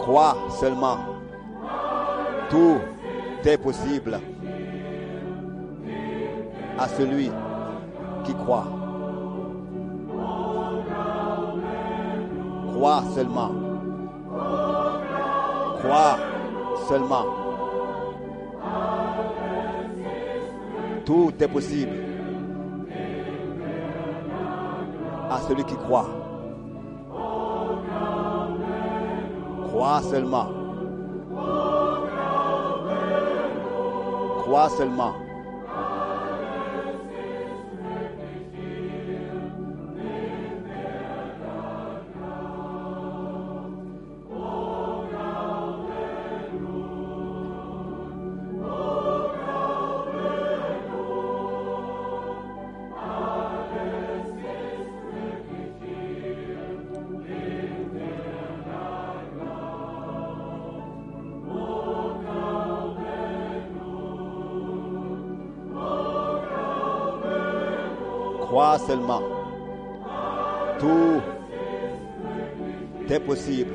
crois seulement. Tout est possible à celui qui croit. Crois seulement. Crois seulement. Tout est possible à celui qui croit. Crois seulement. Crois seulement. Crois seulement. Tout est possible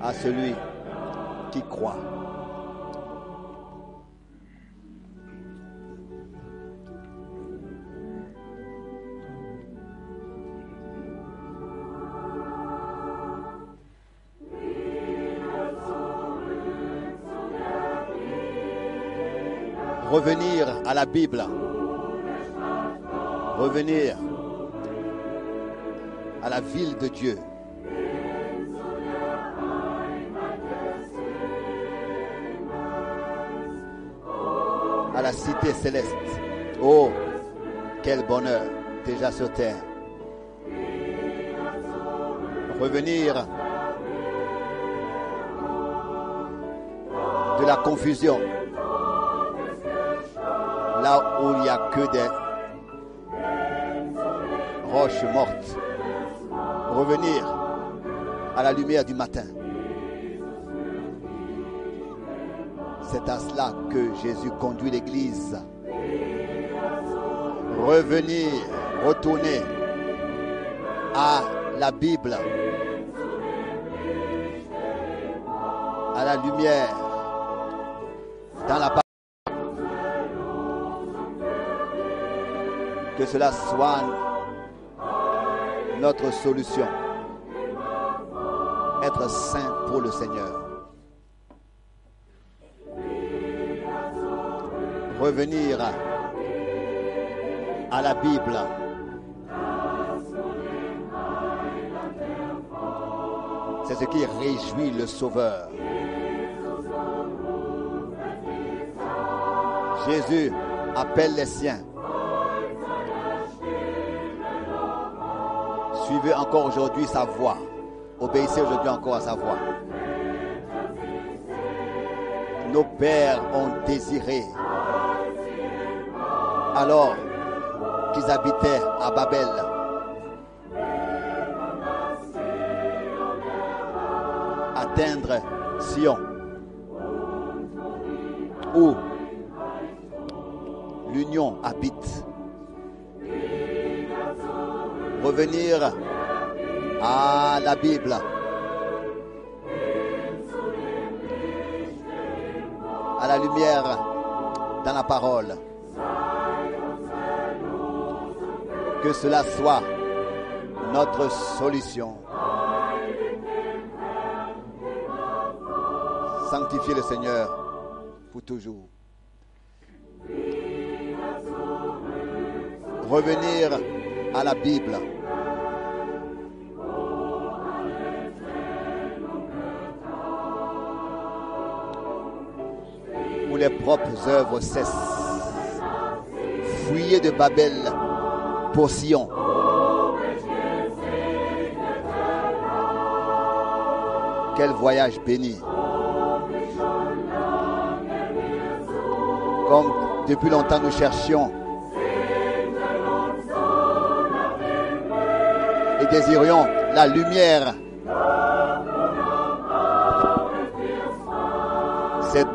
à celui qui croit. Revenir à la Bible revenir à la ville de Dieu. À la cité céleste. Oh, quel bonheur déjà sur terre. Revenir de la confusion. Là où il n'y a que des roche morte. Revenir à la lumière du matin. C'est à cela que Jésus conduit l'Église. Revenir, retourner à la Bible, à la lumière, dans la parole. Que cela soit notre solution. Être saint pour le Seigneur. Revenir à la Bible. C'est ce qui réjouit le Sauveur. Jésus appelle les siens. suivez encore aujourd'hui sa voix. Obéissez aujourd'hui encore à sa voix. Nos pères ont désiré, alors qu'ils habitaient à Babel, atteindre Sion, où l'union habite revenir à la Bible. À la lumière dans la parole. Que cela soit notre solution. Sanctifiez le Seigneur pour toujours. Revenir à la Bible. Où les propres œuvres cessent. Fuyez de Babel pour Sion. Quel voyage béni. Comme depuis longtemps nous cherchions et désirions la lumière. C'est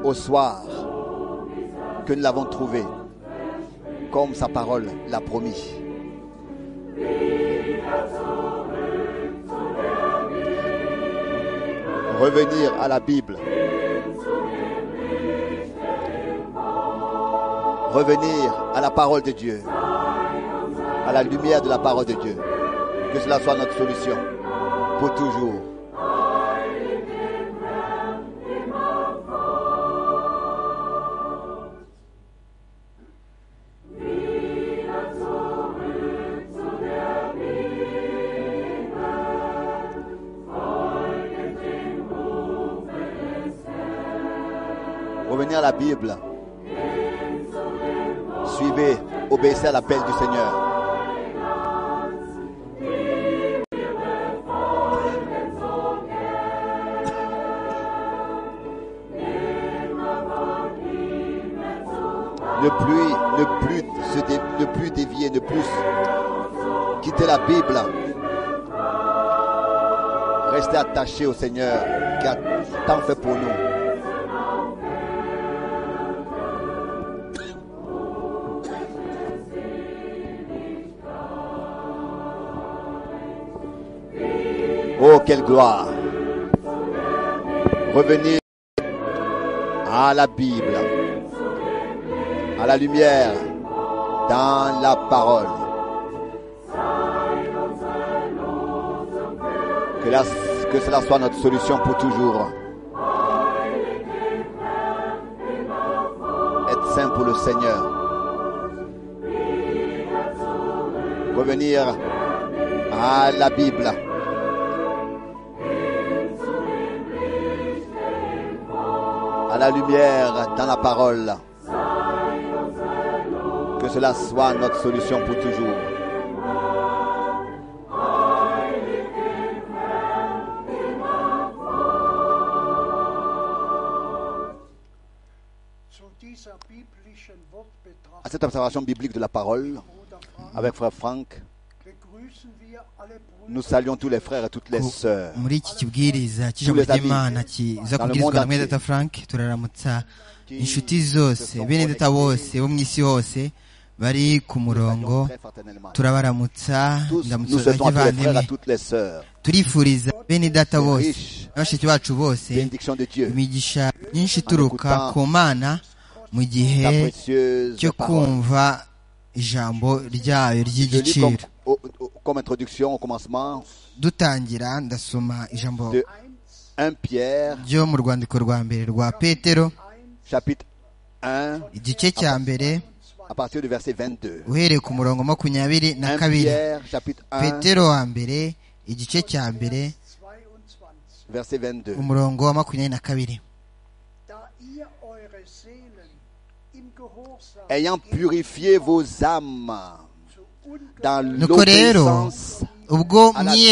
au soir que nous l'avons trouvé, comme sa parole l'a promis. revenir à la Bible. Revenir à la parole de Dieu, à la lumière de la parole de Dieu. Que cela soit notre solution pour toujours. Revenir à la Bible. Suivez, obéissez à l'appel du Seigneur. Ne plus, ne plus, se dé- ne plus dévier, ne plus quitter la Bible. Restez attachés au Seigneur qui a tant fait pour nous. Oh, quelle gloire! Revenir à la Bible, à la lumière, dans la parole. Que, la- que cela soit notre solution pour toujours. Être saint pour le Seigneur. Revenir à la Bible. à la lumière dans la parole. Que cela soit notre solution pour toujours. Zu dieser biblischen À Wortbetrachtung, cette observation biblique de la parole, Bruder Frank, avec frère Franck, begrüßen wir alle Brüder nous saluons tous les frères et toutes les sœurs muri iki kibwiriza cy'ijambo Tous les amis. ry'imana kiza Dans le kubwirizwa monde na mwene entier. data frank turaramutsa qui inshuti se zose sont bene data bose connectés. bo mu isi hose bari ku Nous murongo saluons très fraternellement. turabaramutsa Tous, nous ndamutso souhaitons à tous les frères et bavandimwe à toutes les sœurs. turifuriza bene data C'est bose riche. na bashiki bacu bose Bénédiction de Dieu. imigisha myinshi ituruka Écoutant ku mana mu Ta gihe précieuse cyo parole. kumva ijambo ryayo Je lis comme, ry'igiciro au- au- comme introduction au commencement dutangira ndasoma ijambo de 1 Pierre, ryo mu rwandiko rwa mbere rwa petero chapitre 1, igice cya mbere à partir du verset 22. uhereye ku murongo makumyabiri na 1 kabiri Pierre, chapitre 1, petero wa mbere igice cya mbere 22. verset 22. umurongo wa makumyabiri na kabiri Da ihr eure Seelen im Gehorsam ayant purifié vos âmes zu unge- dans nuko rero l'obéissance ubwo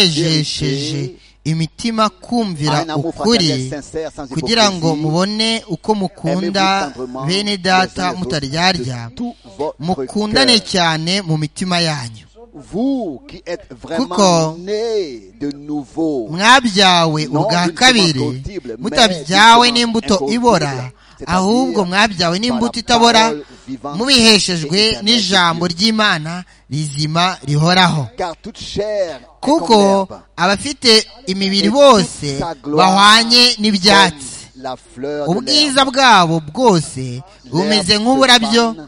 mwiyejesheje imitima kumvira à un amour ukuri fraternel sincère sans kugira ngo hypocrisie, mubone uko mukunda aimez-vous tendrement bene les uns data les mutaryarya autres de tout votre mukundane cœur. cyane mu mitima yanyu vous qui êtes vraiment Kuko- nés de nouveau mwabyawe Non ubwa d'une semence kabiri corruptible, mais mutabyawe d'une n'imbuto incorruptible, ibora c'est-à-dire ahubwo mwabyawe n'imbuto la itabora parole vivante et mubiheshejwe éternelle n'ijambo de ry'imana rizima rihoraho car toute chair est comme kuko l'herbe, abafite imibiri et toute bose sa gloire bahwanye n'ibyatsi comme la fleur de l'herbe. ubwiza bwabo bwose bumeze L'herbe se nk'uburabyo fane,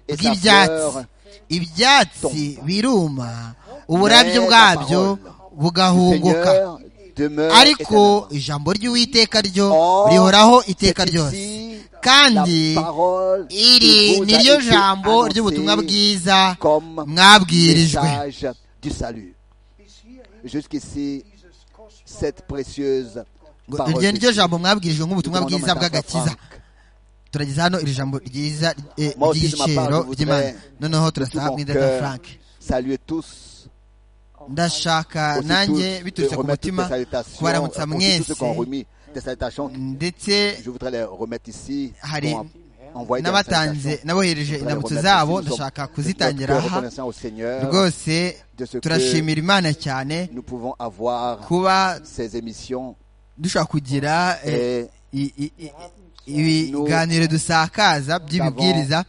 et sa bw'ibyatsi fleur ibyatsi tombe. biruma uburabyo Mais la bwabyo parole bugahunguka Seigneur demeure ariko éternellement. ijambo ry'uwiteka ryo Or, rihoraho iteka c'est ryose ici kandi la parole qui iri vous ni a ryo été jambo annoncée ry'ubutumwa bwiza comme mwabwirijwe message du salut. bis hierhin Jusqu'ici, dieses cette kostbare précieuse Ngo parole iryo de ni ryo Dieu. jambo mwabwirijwe Nous nk'ubutumwa demandons bwiza maintenant à bw'agakiza Franck turageza hano iri jambo ryiza eh, Moi aussi, de ma part, ry'igiciro je voudrais ry'imana noneho de tout turasaba mon mwidata cœur frank saluer tous ndashaka aussi nanjye tous, biturutse de ku remettre toutes mutima les salutations kubaramutsa euh, aussi tous ceux qui ont mwese remis des salutations ndetse je voudrais les remettre ici Hari pour envoyer des n'abatanze salutations n'abohereje indamutso zabo ndashaka kuzitangira aha reconnaissant au Seigneur rwose de ce que turashimira imana cyane nous pouvons avoir kuba ces émissions dushobora kugira eh, et i- i- i- ibiganiro dusakaza by'ibibwiriza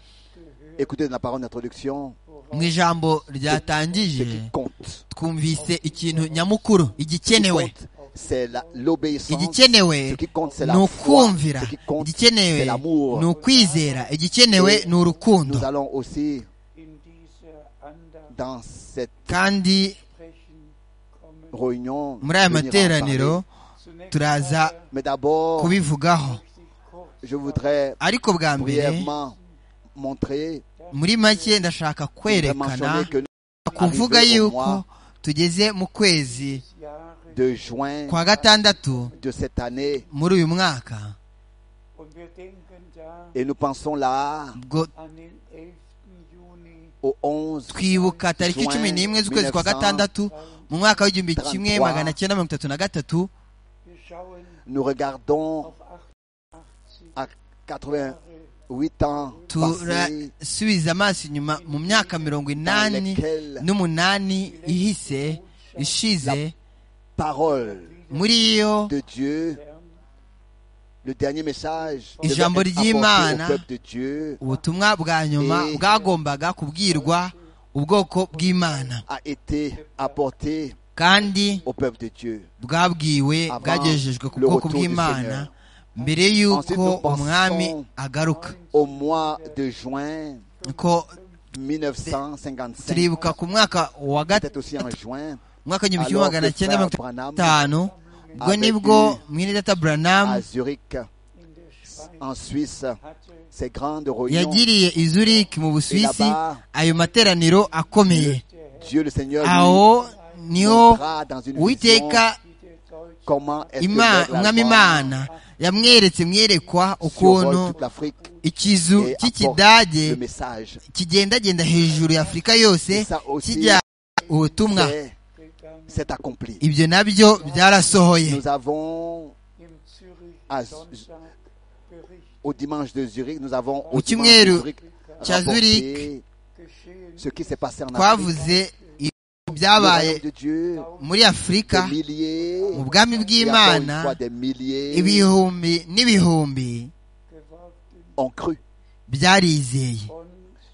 écouter la parole d'introduction mu ijambo ce ryatangije qui compte. twumvise ikintu nyamukuru igikenewe Compte, c'est la- l'obéissance. Ce igikenewe qui compte, c'est ni la foi. ukumvira Ce qui compte, c'est igikenewe l'amour. ni ukwizera igikenewe ni Nous urukundo allons aussi in diese Andacht dans cette kandi sprechen kommen. réunion. muri aya venir en materaniro parler. Zunächst turaza einmal Mais d'abord, kubivugaho möchte ich kurz je voudrais ariko bwa mbere brièvement montrer, muri make ndashaka kwerekana mentionner que nous, kuvuga Arrivé au yuko mois tugeze mu kwezi das Jahre de juin kwa gatandatu de cette année, muri uyu mwaka und wir denken da et nous pensons là ubwo an den 11. Juni au 11 twibuka tariki Juin cumi n'imwe z'ukwezi kwa 1933. gatandatu mu mwaka w'igihumbi kimwe magana cyenda mirongo itatu na gatatu Wir schauen nous regardons auf 88 à 88 ans passés turasubiza amaso inyuma mu myaka mirongo dans inani lesquels n'umunani ihise ishize parole muri yo de Dieu, le dernier message Et devait Jambo être dit, apporté man, au peuple de Dieu ubutumwa bwa nyuma Et- bwagombaga kubwirwa ubwoko bw'imana a été apporté kandi au peuple de Dieu. bwabwiwe Avant bwagejejwe ku le bwoko retour du bw'imana Seigneur. mbere y'uko nous pensons- umwami agaruka Au mois de juin ko 1955, turibuka ku mwaka wa peut-être aussi en juin, mwaka w'igihumbi kimwe Alors magana que cyenda mirongo Frank Branham itanu ubwo avait nibwo eu mwene data à buranamu Zurich, in der Schweiz en Suisse, hatte ces grandes réunions. yagiriye i zurich mu busuwisi ayo materaniro akomeye Dieu le Seigneur aho lui niho montra dans une vision uwiteka der Deutsche comment est-ce que Ima- l'Europe umwami imana yamweretse mwerekwa survole ukuntu toute l'Afrique ikizu et apporte cy'ikidage le message. kigendagenda hejuru ya afurika yose Isa aussi- kijya ubutumwa C'est- C'est accompli. ibyo nabyo byarasohoye Nous avons im Zürich à- Sonntag Bericht au dimanche de Zurich, nous avons au Au dimanche Kimweru, de Zurich cya rapporté Zurich, geschehen ce qui s'est passé en Afrique. twavuze ibintu Le byabaye royaume de Dieu, muri afurika des milliers, mu bwami et encore une fois bw'imana des milliers ibihumbi n'ibihumbi geworden ont cru byarizeye und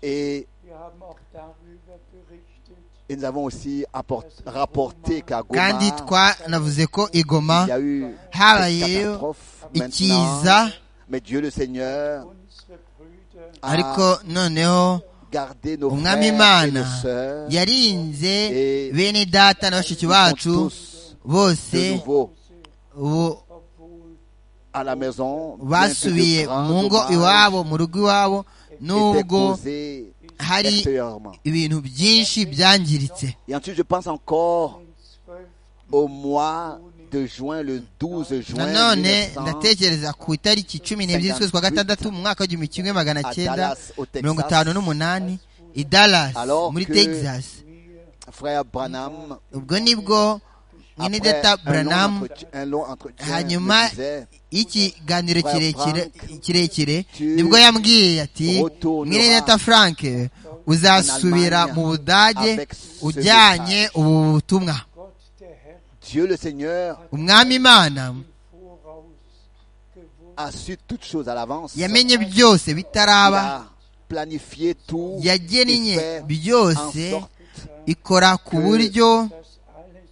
et, wir haben auch darüber berichtet, et nous avons aussi apporté, rapporté qu'à Goma, kandi twanavuze ko igoma il y a eu cette habayeyo catastrophe. ikiza Maintenant, mais Dieu le Seigneur unsere Brüder a ariko noneho gardé nos frères umwami et imana nos sœurs yarinze Et- bene data na bashiki Ils sont bacu tous bose de nouveau ubu obwohl à la maison bien que de basubiye grands mu ngo dommages iwabo mu rugo iwabo étaient n'ubwo causés hari extérieurement. ibintu byinshi byangiritse Et ensuite, je pense encore den 12. au mois de juin, le 12 juin nanone 1900, ndatekereza ku itariki cumi n'ebyiri z'ukwezi kwa gatandatu mu mwaka w'igihumbi kimwe magana à cyenda Dallas, au mirongo itanu Texas. n'umunani i dallas Alors muri que- texas Frère Branham, ubwo nibwo nyine après data un long buranamu entretien, un long entretien hanyuma me disait, y'ikiganiro Frère kirekire Frank, kirekire tu nibwo yambwiye ati retourneras mwene data frank uzasubira en mu budage avec ce ujyanye message. ubu butumwa Gott der Herr Dieu le Seigneur umwami imana voraus gewusst, a su toutes choses à l'avance. Il yamenye byose bitaraba a planifié tout. Il yagennye fait en byose sorte ikora ku buryo dass alles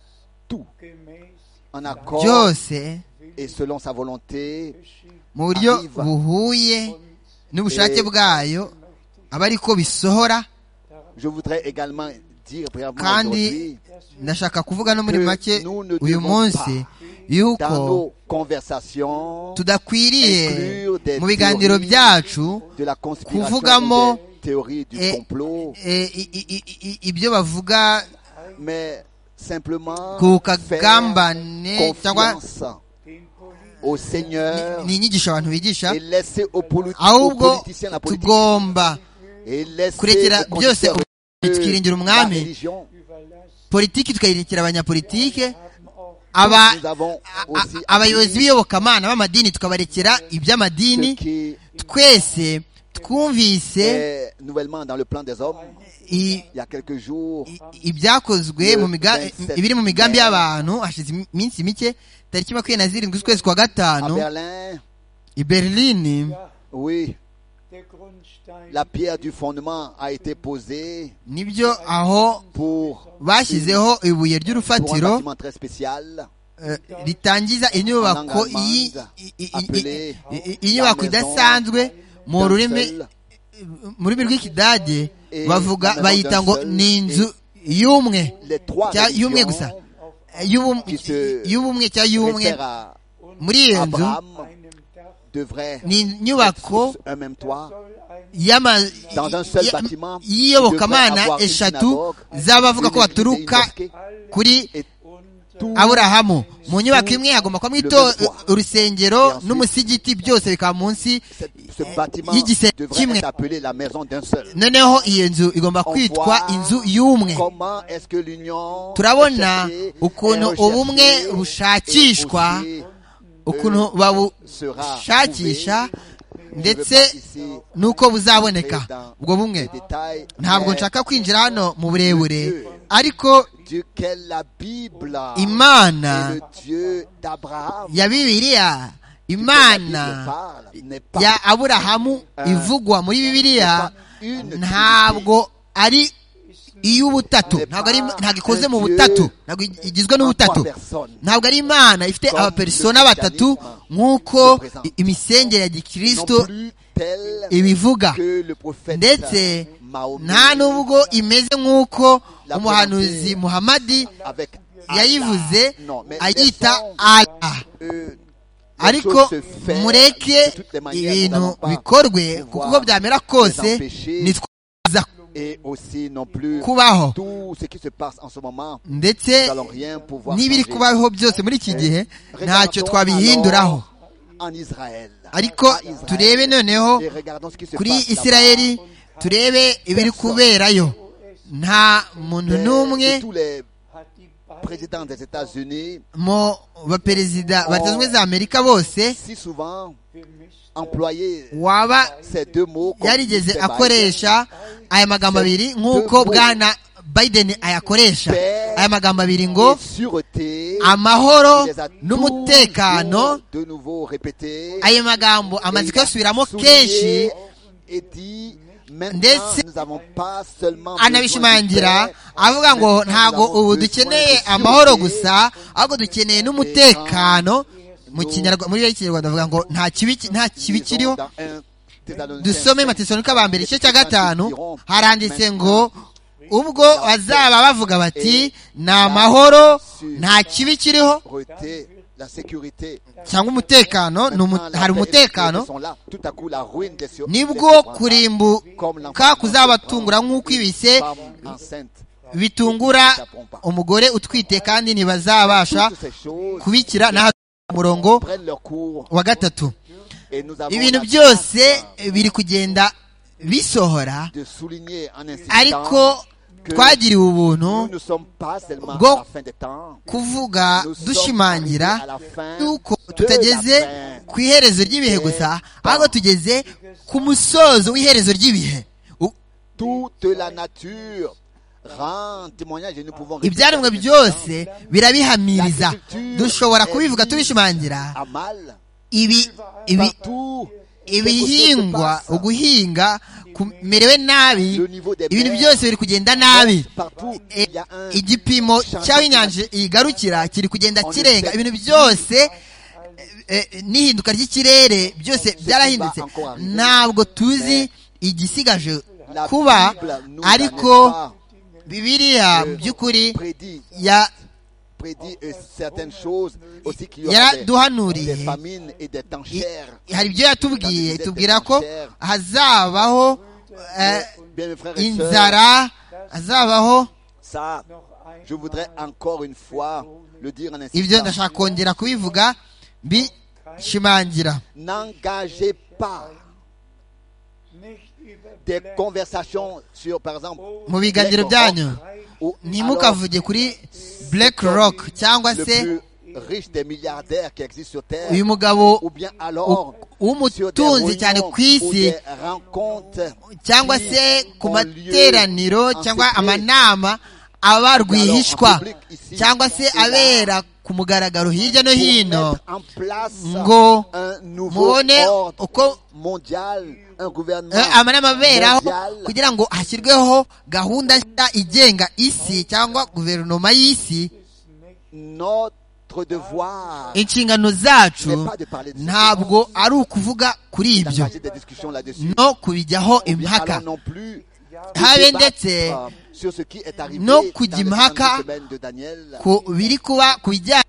tout gemäß en accord byose et selon sa volonté geschieht. mu buryo Arriva. buhuye n'ubushake bwayo aba ariko bisohora Je voudrais également dire brièvement kandi aujourd'hui, ndashaka kuvuga no muri Que make nous ne uyu devons munsi dans yuko nos conversations tudakwiriye inclure des mu biganiro théories byacu de la conspiration, Kuvugamo- des théories du eh, complot, eh, i- i- i- i- ibyo bavuga mais simplement ku faire kagambane cyangwa confiance au Seigneur ni inyigisho abantu bigisha et laisser aux, poli- aux ahubwo politiciens la politique tugomba et laisser kurekera aux byose conducteurs ubuyobozi tukiringira de la umwami religion. politiki tukayirekera abanyapolitike aba- Nous avons a- a- aussi abayobozi appris b'iyobokamana b'amadini tukabarekera iby'amadini ce qui twese twumvise est nouvellement dans le plan des hommes. i- Il y a quelques jours, i- ibyakozwe mu miga- ibiri mu migambi y'abantu hashize im- iminsi mike tariki makumyabiri na zirindwi z'ukwezi kwa à gatanu Berlin, i berlini oui, Der Grundstein la pierre du fondement a été posée nibyo aho pour, bashyizeho ibuye pour un ry'urufatiro bâtiment très spécial eh, ritangiza inyubako y'i- i- i- i- i- inyubako idasanzwe mu rurimi mu rurimi rw'ikidage bavuga bayita ngo ni inzu y'umwe les trois Tiens, religions y'umwe gusa Eh, y'ubum- qui se y'ubumwe cyangwa y'ubumwe réfèrent à muri iyo nzu Abraham einem Dach devraient ni inyubako un même toit soll ein y'ama- Dans un seul ya- bâtiment, devrait y'iyobokamana avoir une eshatu synagogue, z'abavuga ko une baturuka mosquée, kuri und tout aburahamu mu nyubako imwe hagomba kubamo ito- urusengero n'umusigiti byose bikaba munsi ce bâtiment y'igise devrait kimwe être appelé la maison d'un seul. noneho iyo nzu igomba kwitwa inzu y'umwe Comment est-ce que l'union turabona recherchée est ukuntu recherchée ubumwe bushakishwa et aussi ukuntu babushakisha ndetse nuko buzaboneka ubwo bumwe détail ntabwo mais nshaka kwinjira hano mu burebure ariko duquel la Bible Imana et le Dieu d'Abraham ya bibiliya duquel imana la Bible parle, n'est pas ya aburahamu ivugwa muri bibiliya ntabwo ari iy'ubutatu ntabwo ari ntabwo ikoze mu butatu ntabwo igizwe n'ubutatu ntabwo ari imana ifite abapersona batatu nk'uko imisengere ya non gikristo plus tel ibivuga que le prophète ndetse Mahomet nta n'ubwo imeze nk'uko umuhanuzi muhamadi avec Allah. yayivuze Non, mais ayita laissons, allah euh, les ariko choses se faire mureke de toutes les manières, nous ibintu n'avons pas bikorwe kuko pouvoir uko byamera les kose empêcher. ntitwaza et aussi non plus kubaho tout ce qui se passe en ce moment nous ndetse n'allons rien pouvoir n'ibiri changer. kubaho byose muri iki gihe ntacyo Regardons twabihinduraho alors en Israël. ariko À Israël. turebe noneho Et regardons ce qui se kuri passe là-bas. isirayeli turebe ibiri kuberayo nta muntu Et- n'umwe et tous les hat die Beine présidents des États-Unis mu baperezida Leta zunze ubumwe za amerika bose si souvent gemischt. employé waba ces deux mots comme yarigeze Mr. Biden. akoresha aya magambo abiri nk'uko bwana biden ayakoresha aya magambo abiri ngo Et sûreté amahoro il les a toujours n'umutekano de nouveau répété ayo magambo amaze kuyasubiramo Souligné kenshi et dit maintenant Ndetse- nous avons pas seulement anabishimangira avuga ngo ntabwo ubu dukeneye amahoro gusa ahubwo dukeneye n'umutekano mu kinyarwanda muri iyi kinyarwanda avuga ngo nta kibi ki- nta kibi kiriho dusome matesonika ba mbere igice cya gatanu haranditse ngo ubwo bazaba bavuga bati ni amahoro nta kibi kiriho la sécurité cyangwa umutekano ni umu- hari umutekano nibwo nibwo kuri kurimbuka kuzabatungura nk'uko ibise bitungura umugore utwite kandi ntibazabasha kubikira n'aho umurongo wa gatatu ibintu byose biri kugenda bisohora ariko twagiriwe ubuntu bwo kuvuga dushimangira yuko tutageze ku iherezo ry'ibihe gusa ahubwo tugeze ku musozo w'iherezo ry'ibihe U- toute la nature rend témoignage et nous pouvons ibyaremwe répéter byose birabihamiriza dushobora kubivuga tubishimangira à mal ibi ibi partout ibihingwa uguhinga kumerewe nabi le niveau des ibintu mers, byose biri kugenda nabi partout E- il y a un igipimo cy'aho inyanja igarukira kiri kugenda kirenga ibintu byose eh, eh, n'ihinduka ry'ikirere byose byarahindutse ntabwo tuzi igisigaje la kuba Bible nous ariko n'en est pas bibiriya by'ukuri prédit ya- prédit euh, certaines choses aussi qu'il y aura des, yaraduhanuriye des famines et des tanchères I- hari ibyo yatubwiye tubwira ko hazabaho eh, bien mes frères et sœurs inzara hazabaho ça Noch ein je voudrais encore une fois le dire en ibyo insistant ndashaka kongera kubivuga bishimangira n'engagez pas nicht über des conversations sur par exemple mu biganiro byanyu ou alors, ntimukavuge kuri black rock cyangwa le se plus riche des milliardaires qui existent sur Terre, uyu mugabo ou bien alors u- sur des w'umutunzi cyane réunions ku isi ou des rencontres cyangwa qui se ku ont materaniro lieu en cyangwa secret. amanama aba rwihishwa Alors, en public ici, cyangwa se c'est là. abera ku mugaragaro hirya no Pour hino mettre en place ngo un nouveau mubone ordre uko- mondial, un gouvernement Eh, amanama aberaho mondial kugira ngo hashyirweho gahunda nshya igenga isi cyangwa guverinoma y'isi notre notre devoir inshingano zacu ntabwo ari ukuvuga kuri ibyo d'engager des discussions là-dessus. no kubijyaho Bien, impaka alors non plus de Habe débattre, ndetse euh, sur ce qui est arrivé no dans les kujya 32 impaka semaines de Daniel. ku biri kuba ku bijyanye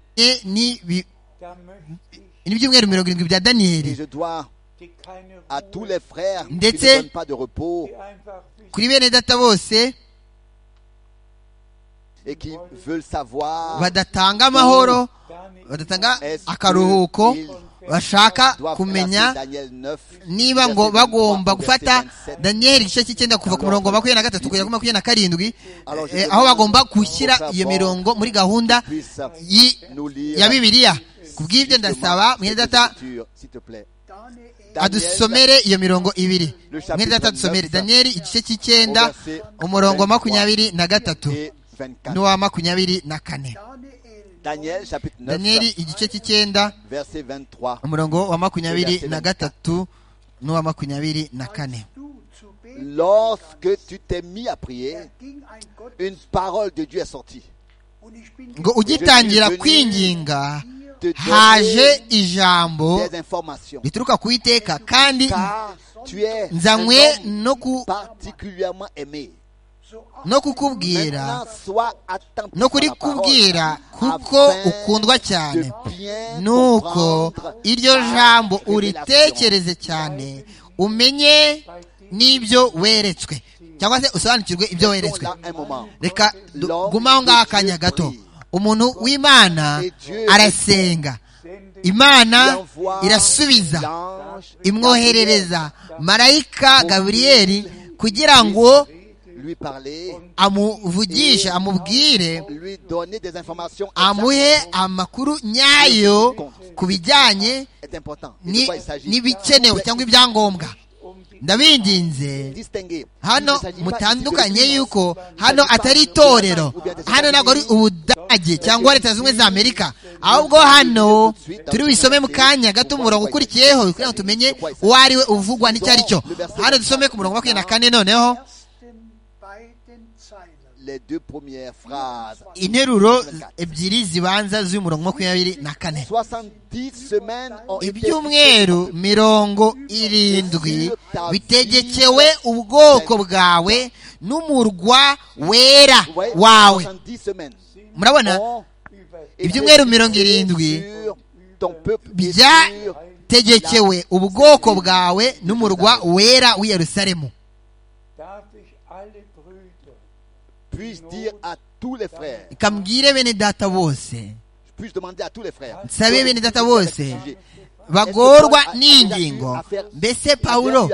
n'ibi- da möchte n'ibyumweru mirongo irindwi bya daniyeli Et je dois ich dir keine à tous les Ruhe, frères qui ne Ndetse- donnent pas de repos die einfach wissen, kuri bene data bose et qui veulent savoir badatanga amahoro gar nicht badatanga est-ce akaruhuko qu'ils bashaka doivent kumenya placer Daniel 9, niba ngo verset 23 bagomba au verset gufata 27. daniyeli igice cy'icyenda kuva ku murongo wa makumyabiri na gatatu kugera kuri makumyabiri na karindwi Alors, je eh, demande aho bagomba au gushyira frère iyo Paul mirongo muri gahunda puisse yi- nous lire ya bibiliya ku bw'ibyo justement ndasaba mwene cette data écriture, s'il te plaît. Daniel, adusomere iyo mirongo ibiri Le chapitre mwene data adusomere 29, daniyeli igice cy'icyenda verset umurongo wa 23 makumyabiri na gatatu et 24. n'uwa makumyabiri na kane Daniel chapitre 9 daniyeli igice cy'icyenda verset 23. umurongo wa makumyabiri na gatatu n'uwa makumyabiri na kane Lorsque tu t'es mis à prier, une parole de Dieu est sortie. ngo ugitangira kwinginga Te haje donner ijambo des informations. rituruka ku iteka kandi Car tu es un nzanywe homme no ku- particulièrement aimé. no kukubwira Maintenant, sois attentif no kuri à la parole, kubwira kuko afin ukundwa cyane de bien nuko comprendre iryo ta jambo révélation. uritekereze cyane umenye n'ibyo weretswe cyangwa se usobanukirwe ibyo Restons weretswe là un moment. reka du- gumaho ngaho akanya gato umuntu w'imana arasenga imana irasubiza L'ange imwoherereza marayika gaburiyeli kugira ngo lui parler, amuvugishe amubwire lui donner des informations amuhe amakuru nyayo ku bijyanye exactes est important. Et de ni- quoi il s'agit n'ibikenewe cyangwa ibyangombwa ndabinginze Distinguer. hano Il ne s'agit pas mutandukanye ici de- yuko hano atari itorero hano ntabwo ari ubudage cyangwa leta zimwe za amerika ahubwo hano turi busome mu kanya gato umurongo ukurikiyeho kugira ngo tumenye uwo ari we uvugwa n'icyo ari cyo hano dusome ku murongo wa makumyabiri na kane noneho Les deux premières phrases. interuro ebyiri zibanza z'umurongo wa makumyabiri na kane 70 semaines ont été ibyumweru mirongo irindwi bitegekewe ubwoko bwawe n'umurwa wera Vous voyez, wawe 70 semaines murabona ont über ibyumweru été mirongo irindwi sur ton peuple et sur byategekewe ubwoko bwawe n'umurwa wera w'i yerusalemu darf ich alle Brüder Puis-je dire à tous les frères, reka mbwire bene data bose puis-je demander à tous les frères, nsabe bene data bose bagorwa n'ingingo mbese pawulo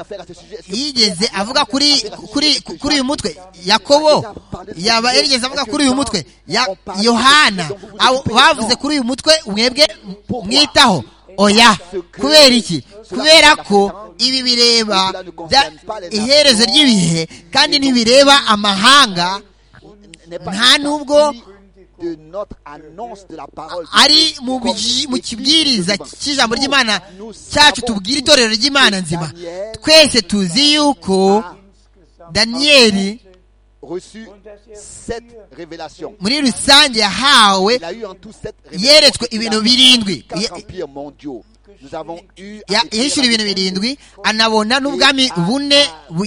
yigeze avuga kuri kuri kuri uyu mutwe yakobo yaba yarigeze avuga kuri uyu mutwe ya yohana abo bavuze kuri uyu mutwe mwebwe mwitaho oya kubera iki kubera ko ibi bireba bya- iherezo ry'ibihe kandi ntibireba amahanga nta nubwo de notre annonce de la parole de ari Dieu, mu comme biji- mu écrit kibwiriza devant. cy'ijambo ry'imana Nous cyacu savons tubwira itorero ry'imana nzima twese tuzi yuko insgesamt daniyeli reçu cette révélation. muri rusange yahawe Il a eu en tout cette yeretswe révélation. ibintu birindwi Quatre Ya- empires mondiaux. Nous avons eu à ya- écrire yahishura ibintu birindwi anabona n'ubwami bune bu-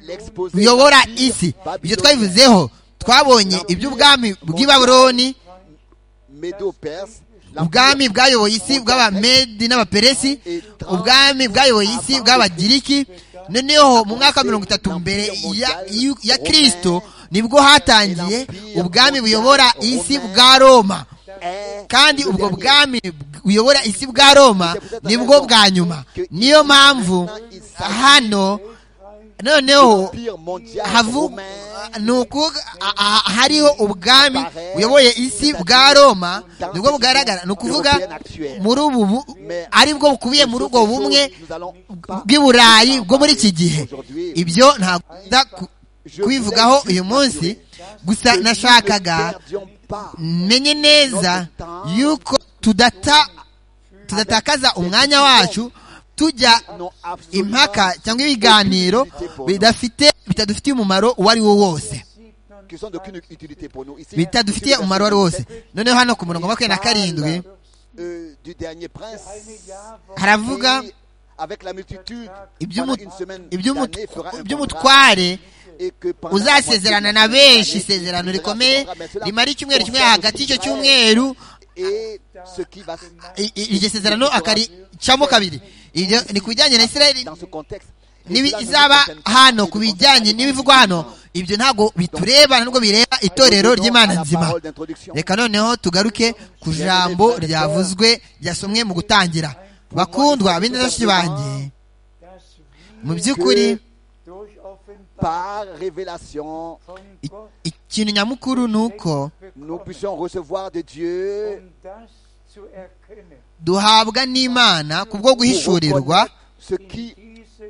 l'exposé buyobora d'Empire isi ibyo babylonien, twabivuzeho twabonye iby'ubwami bw'i babuloni Médo-Perse, ubwami bwayoboye isi bw'abamedi n'abaperesi ubwami bwayoboye isi bw'abagiriki noneho mu mwaka wa mirongo itatu mbere ya, y'u- ya kirisito nibwo hatangiye ubwami buyobora isi bwa roma est kandi le ubwo dernier. bwami buyobora isi bwa roma nibwo bwa nyuma niyo mpamvu hano noneho Empire mondial havu romain, ni uku a- a- hariho ubwami buyoboye isi bwa roma nibwo bugaragara ni ukuvuga muri ubu bu- ari bwo bukubiye muri ubwo bumwe nous allons pas bw'i burayi bwo muri iki gihe ibyo ntakunda kubivugaho uyu munsi gusa nashakaga ne perdions pas menye neza yuko tudata tudatakaza umwanya wacu tujya non absolument impaka cyangwa ibiganiro bidafite bitadufitiye umumaro uwo ari wo wose qui sont d'aucune utilité pour nous. Ici, bitadufitiye umumaro wari wose noneho hano ku murongo wa makumyabiri na karindwi euh, du dernier prince, haravuga qui, avec la multitude, iby'umu- pendant une semaine iby'umu- d'années, fera un contrat, iby'umutware et que pendant la moitié uzasezerana de na benshi l'année, isezerano il fera ce rikomeye contrat. Mais cela rimara icyumweru kimwe concerne hagati y'icyo Israël cyumweru Et ce qui va se i- i- iryo sezerano akaricamo kabiri iryo ni ku bijyanye na isirayeli dans ce contexte. Et nibi cela nous izaba concerne pas hano dans ku ce bijyanye contexte. n'ibivugwa hano ibyo ntabwo bitureba ntabwo bireba itorero Revenons à ry'imana la nzima parole d'introduction. reka noneho tugaruke ku jambo ryavuzwe ryasomwe mu gutangira bakundwa bene bashiki banjye mu by'ukuri Par révélation, i- ikintu nyamukuru ni uko nous puissions recevoir de Dieu duhabwa n'imana ku bwo pour guhishurirwa reconnaître ce qui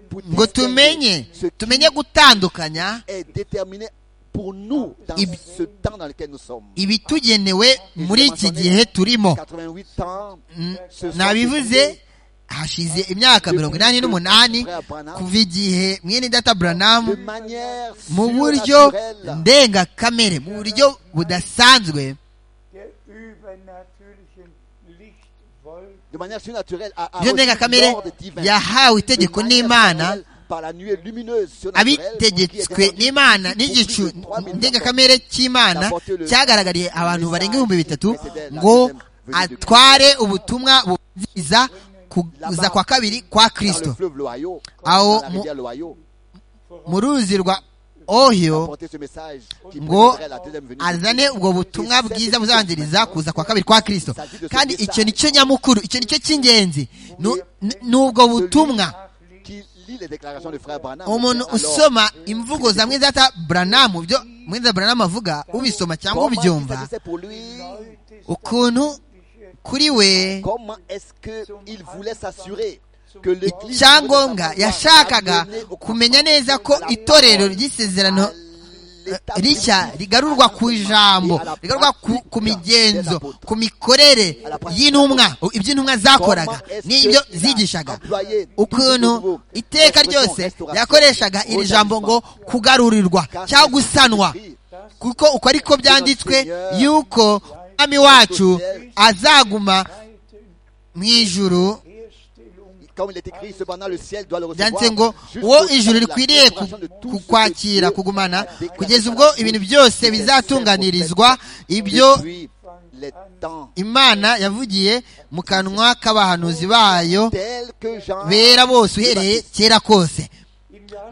pour ngo distinguer tumenye ce qui tumenye gutandukanya est déterminé pour nous dans Ib- ce temps dans lequel nous sommes. ibitugenewe muri iki gihe turimo 88 ans, Mm, ce sont nabivuze hashize imyaka mirongo inani n'umunani kuva igihe mwene data de buranamu manière mu buryo surnaturelle, ndengakamere mu buryo budasanzwe de manière surnaturelle, à, à buryo ndengakamere l'ordre divin. yahawe itegeko De manière n'imana surnaturelle, par la nuée lumineuse surnaturelle, pour qui abitegetswe est descendue n'imana pour n'igicu plus de 3000 ndengakamere cy'imana cyagaragariye abantu barenga ibihumbi bitatu ngo atware ubutumwa bubwiriza kuza kwa kabiri kwa dans le kirisito fleuve Loyau, Ah, oh, dans la rivière Loyau, mu ruzi rwa ohiyo apporter ce message qui ngo précéderait la deuxième venue de azane ubwo butumwa bwiza buzangiriza kuza kwa kabiri kwa kirisito kandi icyo nicyo nyamukuru icyo nicyo cy'ingenzi Nu- ni- ni ubwo butumwa Christ, qui lit les déclarations de frère Branham. umuntu Alors, usoma imvugo za mwizata buranamu byo mwizata buranamu avuga ubisoma cyangwa comment ubyumva s'agissait pour lui ukuntu kuri we Comment est-ce qu'il voulait s'assurer que l'Église icyangombwa voulait savoir yashakaga amener au kumenya neza ko à la itorero parole, ry'isezerano à l'état eh, rishya biblique, rigarurwa à ku l'enseignement et ijambo à la rigarurwa ku, pratique ku des migenzo apôtres. ku mikorere y'intumwa ibyo intumwa zakoraga Comment est-ce n'ibyo qu'il a zigishaga employé ukuntu nouveau iteka expression ryose restauration, yakoreshaga iri jambo ngo kugarurirwa car cyangwa c'est gusanwa écrit, kuko uko ariko byanditswe yuko umwami wacu azaguma mu ijuru Comme il est écrit, cependant le ciel doit le byanditse recevoir. ngo jusqu'au uwo temps ijuru de la rikwiriye ku- restauration de tout ce que kukwakira Dieu kugumana déclaré kugeza par ubwo la ibintu bouche byose des saints bizatunganirizwa ibyo depuis les temps imana yavugiye mu kanwa k'abahanuzi bayo tels que Jean bera bose le uhereye Baptiste. kera kose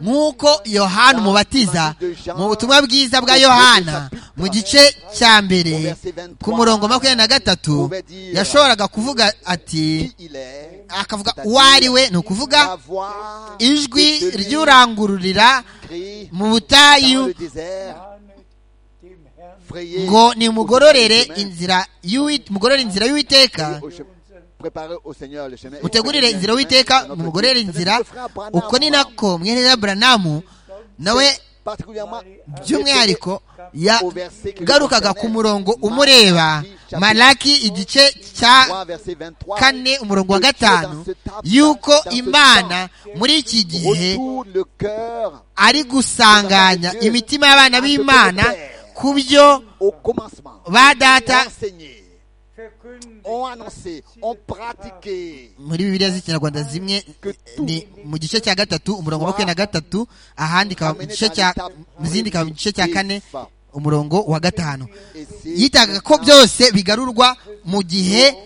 nk'uko yohana umubatiza mu butumwa bwiza bwa yohana mu gice cya mbere ku murongo makumyabiri na gatatu yashoboraga kuvuga ati qui il est, akavuga uwo ari we ni ukuvuga la voix ijwi de celui ry'urangururira qui crie mu butayu dans le désert, frayez ngo au nimugororere chemin, inzira y'uwi- mugorore inzira y'uwiteka frayez au chemin, préparez au Seigneur le chemin. mutegurire inzira witeka mumugorere inzira uko ni nako mwene wa buranamu nawe particulièrement by'umwihariko au verset que yagarukaga ku murongo umureba malaki igice cya 3 verset 23 kane umurongo wa Que Dieu gatanu dans ce temps- yuko dans ce imana temps muri iki gihe retourne le cœur ari gusanganya imitima y'abana b'imana ku byo au commencement. ba data Ont enseigné, ont annoncé, ont pratiqué. muri bibiliya z'ikinyarwanda zimwe ni mu gice cya gatatu umurongo wa makumyabiri na gatatu ahandi ikaba mu gice cya mu zindi ikaba mu gice cya kane umurongo wa gatanu Et c'est yitaga ko byose bigarurwa mu gihe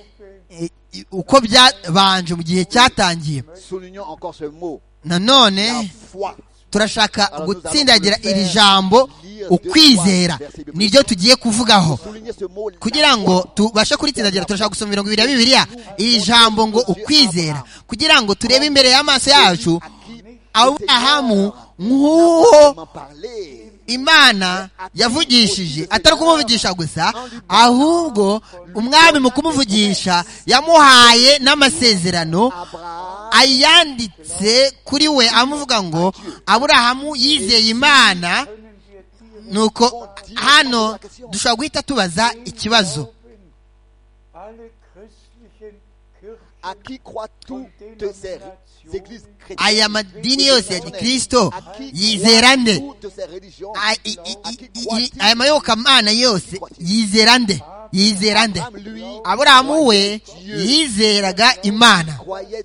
eh, eh, uko byabanje mu gihe cyatangiye Soulignons encore ce mot. nanone La foi. turashaka gutsindagira iri jambo ukwizera niryo tugiye kuvugaho Soulignez ce mot. la kugira foi. ngo tubashe kuritsindagira turashaka gusoma mirongo ibiri ya bibiliya iri jambo ngo ukwizera kugira ngo turebe imbere y'amaso yacu À qui le aburahamu Seigneur nk'uwo m'en parlait. imana yavugishije atari ukumuvugisha gusa ahubwo umwami mu kumuvugisha yamuhaye n'amasezerano Abraham ayanditse kuri we amuvuga ngo aburahamu yizeye imana nuko hano dushobora guhita tubaza ikibazo à qui croient toutes ces églises chrétiennes, aya madini yose ya gikristo yizera nde toutes ces religions, A- i- i- i- i- i- aya mayobokamana yose yizera nde yizera nde Abraham, lui, aburahamu we yizeraga imana croyait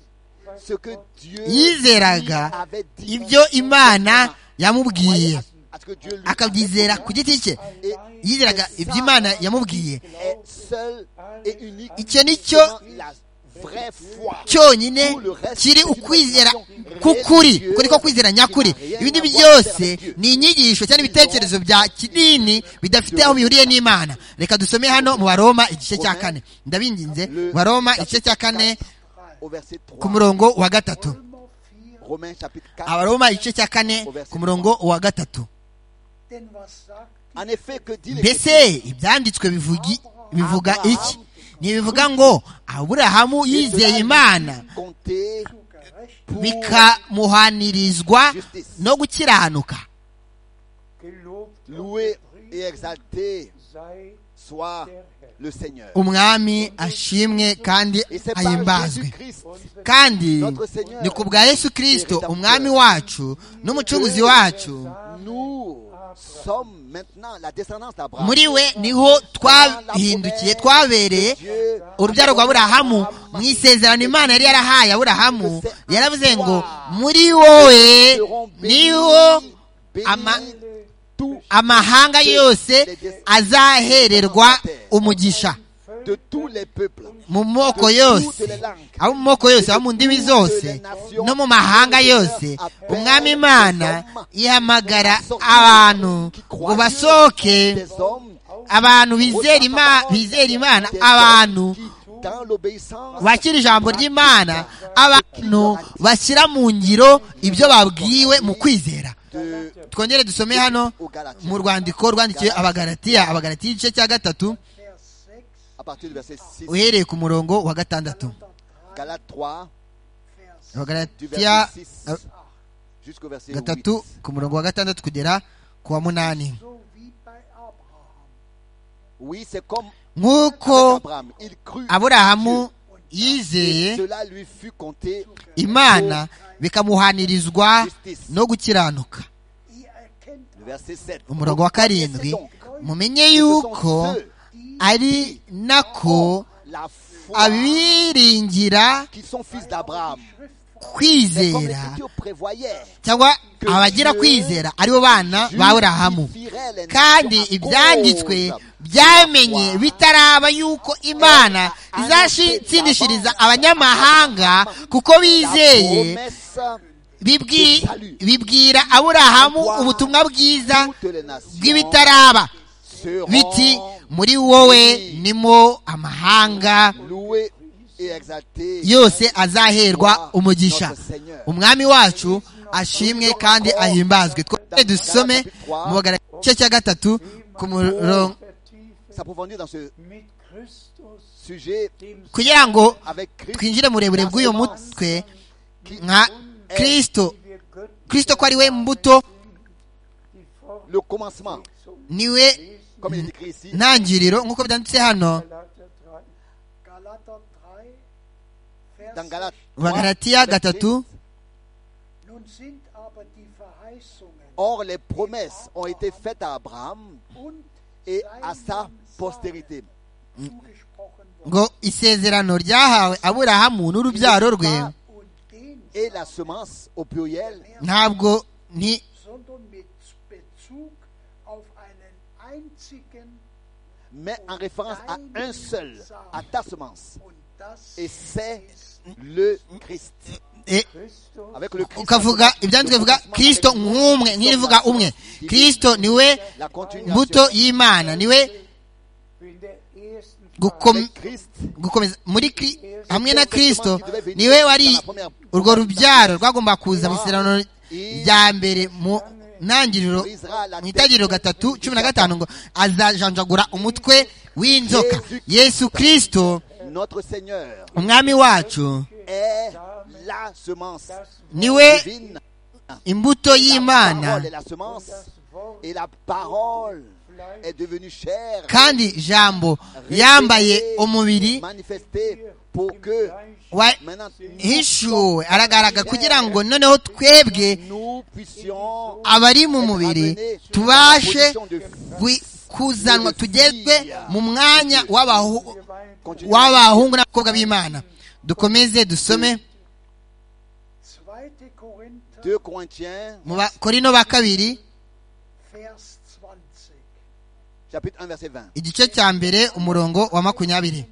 ce que Dieu lui yizeraga avait dit. ibyo imana Croyait yamubwiye à ce- à ce que Dieu lui akabyizera ku giti cye Et yizeraga ibyo imana yamubwiye est seul et unique. Icyo nicyo La vraie foi. cyonyine kiri ukwizera k'ukuri kuko niko kwizera nyakuri ibindi byose ni inyigisho cyangwa ibitekerezo bya kidini bidafite aho bihuriye n'imana reka dusome hano mu baroma igice cya kane ndabinginze mu baroma igice cya kane Au verset 3. ku murongo wa gatatu Romains chapitre 4. abaroma igice cya kane ku murongo wa gatatu Denn was sagt En effet, que dit mbese ibyanditswe bivugi- bivuga iki ntibivuga ngo aburahamu yizeye imana compté pour bikamuhanirizwa no gukiranuka gelobt louer et exalter sei soit le Seigneur. umwami ashimwe kandi Et c'est par ahimbazwe Jésus-Christ kandi ni ku bwa yesu kirisito umwami wacu n'umucunguzi wacu nous sommes maintenant la descendance d'Abraham. muri we niho twahindukiye twabereye Dieu urubyaro rwa burahamu mu isezerano imana yari yarahaye aburahamu yaravuze ngo muri wowe seront bénis, niho bénis ama- tout amahanga yose azahererwa umugisha de tous les peuples. mu moko yose abo mu moko yose abo mu ndimi zose no mu mahanga yose umwami imana ihamagara abantu ngo basohoke Des hommes abantu bizera ima- bizera imana des abantu hommes qui, dans l'obéissance, bakira ijambo ry'imana abantu bashyira mu ngiro ibyo babwiwe mu kwizera de- twongere dusome hano aux Galatiens. mu rwandiko rwandikiwe abagaratiya abagaratiya igice cya gatatu À partir du verset 6, uhereye ku murongo wa gatandatu Galates 3, du abagaratiya verset 6 ab- jusqu'au verset 8. gatatu ku murongo wa gatandatu kugera ku wa munani Oui, c'est comme avec nk'uko Abraham. Il crut. aburahamu yizeye Cela lui fut compté imana bikamuhanirizwa no gukiranuka le verset 7. umurongo wa karindwi mumenye yuko ari nako La foi abiringira qui sont fils d'Abraham. C'est comme kwizera l'Écriture prévoyait. cyangwa abagira kwizera aribo bana ba aburahamu kandi ibyanditswe byamenye bitaraba yuko imana izashitsindishiriza abanyamahanga kuko bizeye bibwi- bibwira aburahamu ubutumwa bwiza bw'ibitaraba biti muri wowe nimo amahanga loué et exalté yose azaherwa umugisha umwami wacu ashimwe kandi ahimbazwe twese dusome mu bagara- igice cya gatatu ku murongo s'approfondir dans ce mit Christus, sujet dem kugira ngo avec Christ twinjire murebure bw'uyu mutwe nka kristo wir Götten kristo ko ari we mbuto die Form le commencement niwe comme il est écrit ici ntangiriro nk'uko byanditse hano Galater 3. Galater 3, Vers dans Galates 3, bagaratiya gatatu Nun sind aber die Verheißungen or les promesses ont été faites à Abraham und et à sa postérité zugesprochen worden ngo isezerano ryahawe aburahamu n'urubyaro rwe und den, et la semence au pluriel ntabwo ni sondern mit Bezug auf einen einzigen mais en référence à un seul à ta semence und das et c'est le Christ e- Christus, avec le Christ ukavuga ibyanditswe bivuga kristo nk'umwe ntirivuga umwe kristo niwe la continuation mbuto y'imana niwe in der ersten gukom- avec Christ gukomeza muri Kri- hamwe na kristo niwe wari urwo rubyaro rwagomba kuza mu isezerano rya mbere mu ntangiriro mu itangiriro gatatu cumi na gatanu ngo azajanjagura umutwe w'inzoka yesu kristo notre Seigneur umwami wacu est la semence niwe divine. imbuto La parole est y'imana la semence et la parole est devenu chair, kandi ijambo yambaye umubiri manifesté pour que maintenant wahishuwe aragaragara kugira ngo noneho twebwe nous puissions abari mu mubiri amener tubashe position de gui- kuzanwa tugezwe mu mwanya w'abahu- w'abahungu n'abakobwa b'imana dukomeze dusome 2. Korinther, 2 Corinthiens, mu bakorino ba kabiri Vers 20. chapitre 1, verset 20. igice cya mbere umurongo wa makumyabiri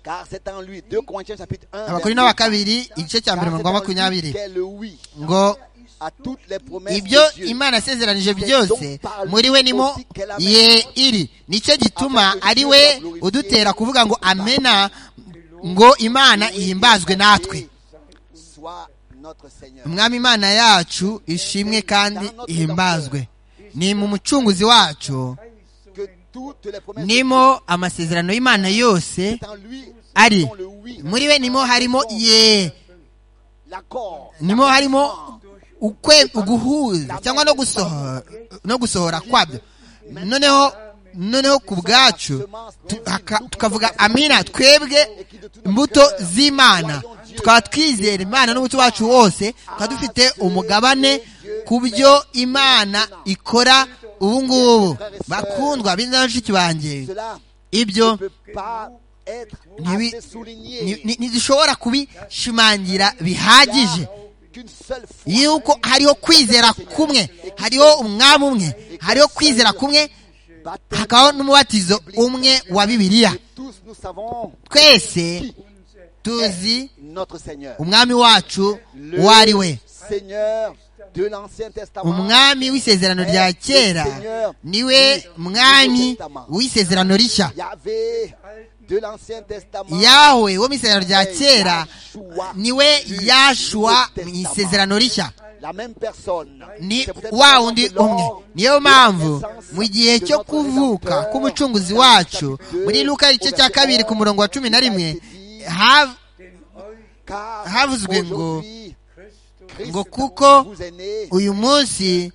Car c'est en lui. 2 Corinthiens, chapitre 1. verset abakorino ba kabiri igice cya mbere umurongo wa Car c'est en lui makumyabiri qu'est le oui ngo à toutes les promesses ibyo de Dieu. imana yasezeranije byose muri we nimo ye iri nicyo gituma ari we udutera kuvuga ngo amena ngo imana ihimbazwe natwe Soit notre Seigneur. umwami imana yacu ishimwe kandi ihimbazwe ni mu mucunguzi wacu Que toutes les promesses de Dieu nimo amasezerano y'imana yose c'est en lui ari sont le oui. muri we nimo harimo ye L'accord. nimo harimo ukwe uguhuza cyangwa no gusohora no gusohora kwabyo noneho noneho ku bwacu tu- haka- tukavuga amina twebwe imbuto z'imana tukaba twizera imana n'umuco wacu wose tukaba dufite umugabane ku byo imana ikora ubu ngubu bakundwa b'inzira bashiki banjye Cela ne ibyo peut pas être ntibi- assez ni- souligné ni- ntizishobora kubishimangira bihagije qu'une seule fois. yuko hariho kwizera kumwe hariho umwami umwe hariho kwizera kumwe Baptême, hakabaho n'umubatizo umwe wa bibiliya tous nous savons twese tuzi notre Seigneur. umwami wacu uwo ari we Seigneur de l'Ancien Testament. umwami w'isezerano rya kera niwe mwami w'isezerano rishya Yahvé de l'Ancien Testament. yawe wo mu isezerano rya kera niwe yashua mu isezerano rishya La même personne. ni C'est peut-être wa pour wundi ça que lors umwe niyo mpamvu de mu gihe naissance cyo de notre kuvuka Rédempteur, k'umucunguzi dans le wacu chapitre deux, muri luka igice au cya verset kabiri ku murongo wa cumi na rimwe ha- car havuzwe ngo- aujourd'hui, Christ ngo kuko vous est né, uyu munsi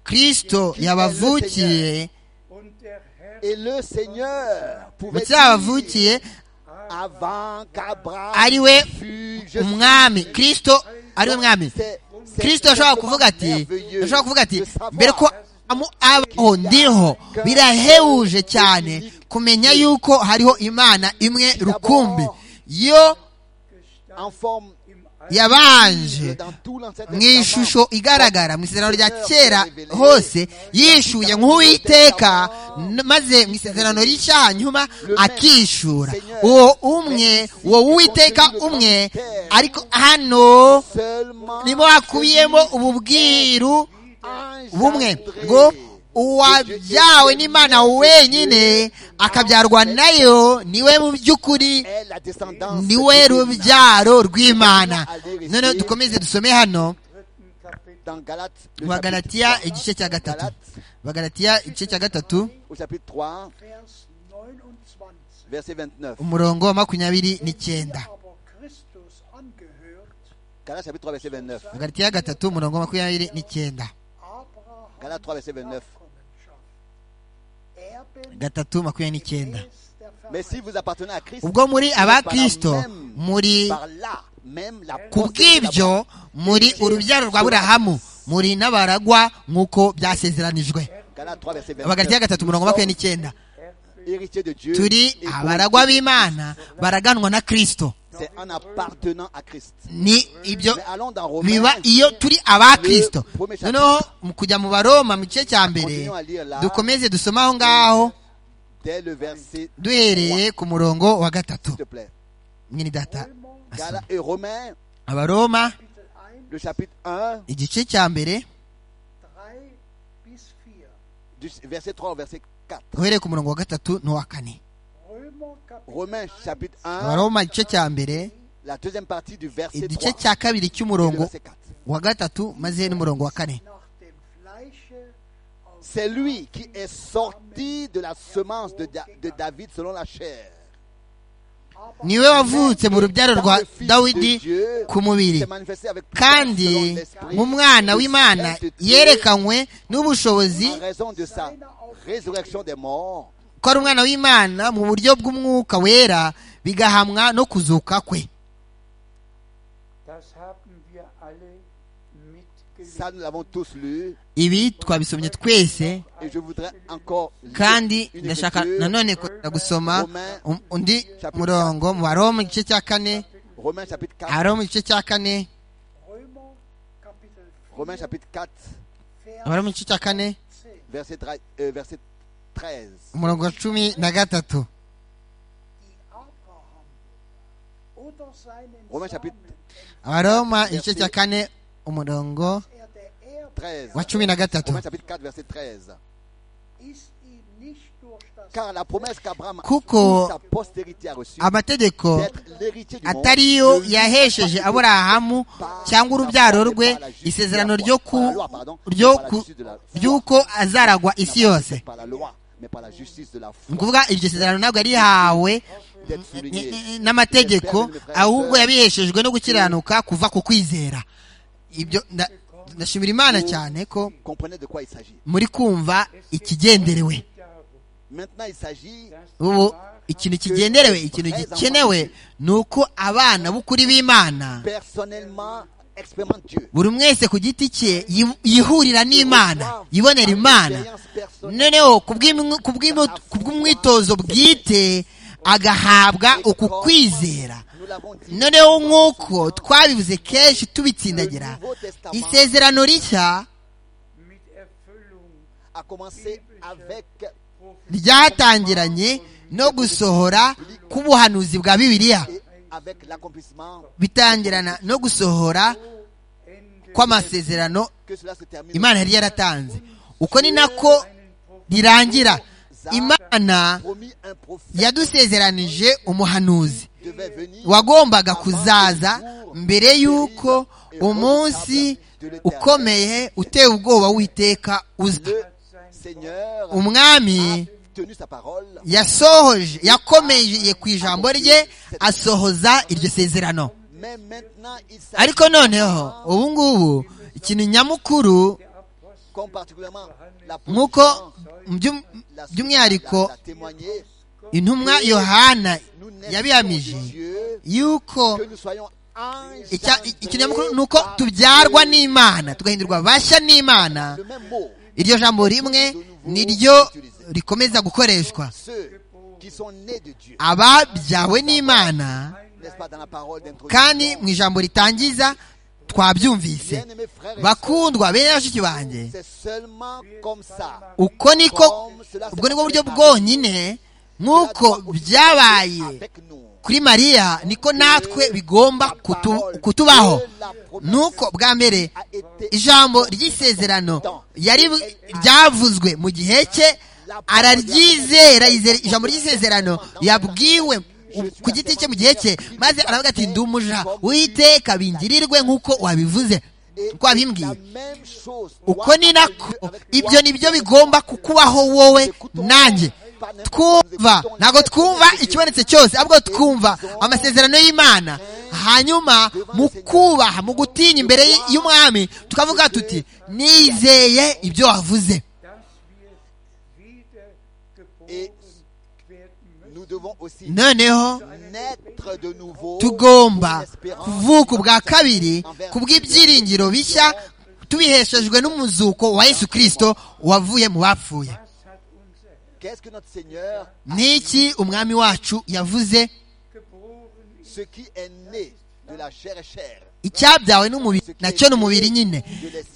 kristo yabavukiye Und der Herr et le Seigneur mu pouvait cyo yabavukiye avant ari qu'Abraham we fût, je suis. umwami kristo ari we mwami C'est- c'est kristo yashobora tellement kuvuga ati merveilleux yashobora kuvuga ati de savoir mbere ko amu abaho ndiho birahebuje cyane kumenya yuko hariho imana imwe rukumbi yo en forme yabanje dans tout l'Ancien mu Testament, ishusho igaragara mu isezerano rya kera hose yishuye nk'uwiteka n- maze mu isezerano rishya hanyuma akishura uwo umwe uwo w'uwiteka umwe ariko hano seulement nimo hakubiyemo ububwiru bumwe engendré ngo uwabyawe n'imana wenyine akabyarwa nayo niwe mu by'ukuri est la descendance niwe divine. rubyaro rw'imana noneho dukomeze dusome hano dans Galates, le mu chapitre bagalatiya 3, igice cya gatatu Galates, bagalatiya igice cya gatatu au chapitre 3, Vers 29. verset 29. umurongo wa makumyabiri n'icyenda Aber Christus angehört, Galates, chapitre 3, verset 29. bagalatiya gatatu umurongo wa makumyabiri n'icyenda Galates 3, verset 29. Erben gatatu makumyabiri n'icyenda ist der Mais si vous appartenez à Christ, ubwo muri aba kristo muri par là même la ku bw'ibyo muri urubyaro rwa burahamu muri n'abaragwa nk'uko byasezeranijwe Galates 3, verset 29. abagaritiya gatatu umurongo wa makumyabiri n'icyenda Héritier de Dieu. turi et abaragwa b'imana baraganwa na kristo C'est en appartenant à Christ. ni ibyo Mais allons dans Romains. biba iyo turi aba kristo noneho mu kujya mu baroma mu gice cya mbere dukomeze dusome aho ngaho Dès le verset, duhereye ku murongo wa gatatu s'il te plaît. mwene data Galates et Romains, abaroma Kapitel 1, le chapitre 1, igice cya mbere 3 bis 4. du verset 3 au verset 4. uhereye ku murongo wa gatatu n'uwa kane Römer Kapitel Romains, chapitre 1, abaroma igice cya mbere la deuxième partie du verset 3 igice cya kabiri et le cy'umurongo verset 4. wa gatatu maze n'umurongo wa kane nach dem Fleische aus C'est lui qui est sorti de la semence de, Da- de David selon la chair, niwe wavutse mu rubyaro rwa dawidi ku mubiri kandi mu mwana w'imana yerekanywe n'ubushobozi ko ari umwana w'imana mu buryo bw'umwuka wera bigahamwa no kuzuka kwe Das haben wir alle mitgelesen. Ça, nous l'avons tous lu. ibi twabisomye twese Et je voudrais encore lire kandi une ndashaka lecture. nanone kongera gusoma um- undi murongo mu baroma igice cya kane Romains chapitre 4. abaroma igice cya kane Römer Kapitel 4, Romains chapitre 4, abaroma Vers igice cya kane 10. verset, tra- euh, verset 13. umurongo wa cumi na gatatu Die Abraham oder seinen Romains Samen, chapitre abaroma igice cya kane umurongo er der Erbe 13. wa cumi na gatatu Romains chapitre 4, verset 13. ist ihm nicht durch das Car la promesse qu'Abraham Kuko- et sa postérité a reçue amategeko d'être l'héritier du monde atariyo ne yahesheje vient pas aburahamu par- cyangwa urubyaro rwe par la justice isezerano de la ryo foi, par la ku loi, pardon, ryo par la ku justice de la foi. ry'uko azaragwa isi yose par la loi, mais par la justice de la foi. ni ukuvuga iryo sezerano ntabwo yarihawe d'être souligné. n'amategeko ahubwo yabiheshejwe no gukiranuka kuva ku kwizera ibyo nda- ndashimira imana cyane ko Comprenez de quoi il s'agit. muri kumva ikigenderewe Maintenant, il s'agit ubu ikintu kigenderewe ikintu gikenewe ni uko abana b'ukuri b'imana personnellement expérimente Dieu. buri mwese ku giti cye yi- yihurira n'imana yibonera imana noneho ku bw'imu- ku bw'imu- ku bw'umwitozo bwite agahabwa uku kwizera Nous l'avons dit. noneho nk'uko twabivuze kenshi tubitsindagira isezerano rishya mit Erfüllung A commencé avec ryatangiranye no gusohora k'ubuhanuzi bwa bibiliya et avec l'accomplissement bitangirana no gusohora kw'amasezerano que cela se termine. imana yari yaratanze uko ni nako rirangira imana Promis un prophète yadusezeranije umuhanuzi devait venir wagombaga kuzaza mbere y'uko umunsi ukomeye uteye ubwoba w'iteka uza le Seigneur umwami a tenu sa parole. yasohoje yakomeye ku ijambo rye asohoza iryo sezerano Mais maintenant, il s'agit ariko noneho ubu ngubu ikintu nyamukuru comme particulièrement la nk'uko position, mu by'um- la- by'umwihariko la- la témoigner, intumwa yohana nous naissons yabihamije de Dieu, yuko que nous soyons icya- ikintu nyamukuru ni engendrés uko par tubyarwa Dieu. n'imana tugahindurwa bashya n'imana Le même mot. iryo jambo rimwe ni ryo rikomeza gukoreshwa Ceux qui sont nés de Dieu, ababyawe n'imana n'est-ce pas dans la parole kandi d'introduction mu ijambo ritangiza twabyumvise Bien-aimés frères et sœurs, bakundwa bene bashiki banjye c'est seulement comme ça. uko niko ubwo nibwo buryo bwonyine nk'uko byabaye Avec nous. kuri mariya niko natwe bigomba kutu- kutubaho nuko bwa mbere A été ijambo ry'isezerano yari ryavuzwe mu gihe cye araryizera yizera ijambo ry'isezerano yabwiwe u- ku giti cye mu gihe cye maze aravuga ati ndi umuja witeka bingirirwe nk'uko wabivuze et uko wabimbwiye la même chose. uko ni nako ibyo ni byo bigomba kukubaho wowe nanjye twumva ntabwo twumva ikibonetse cyose ahubwo twumva amasezerano y'imana hanyuma mu kubaha mu gutinya imbere y'umwami tukavuga tuti nizeye ibyo wavuze dass wir Et wiedergeboren werden Nous devons aussi noneho naître de nouveau. pour tugomba l'espérance. kuvuka ubwa kabiri ku bw'ibyiringiro bishya tubiheshejwe n'umuzuko wa yesu kirisito wavuye mu bapfuye Was hat unser Herr Qu'est-ce que notre Seigneur, niki umwami wacu yavuze geboren? ce qui est né de la chair et chair, icyabyawe n'umubiri nacyo ni umubiri nyine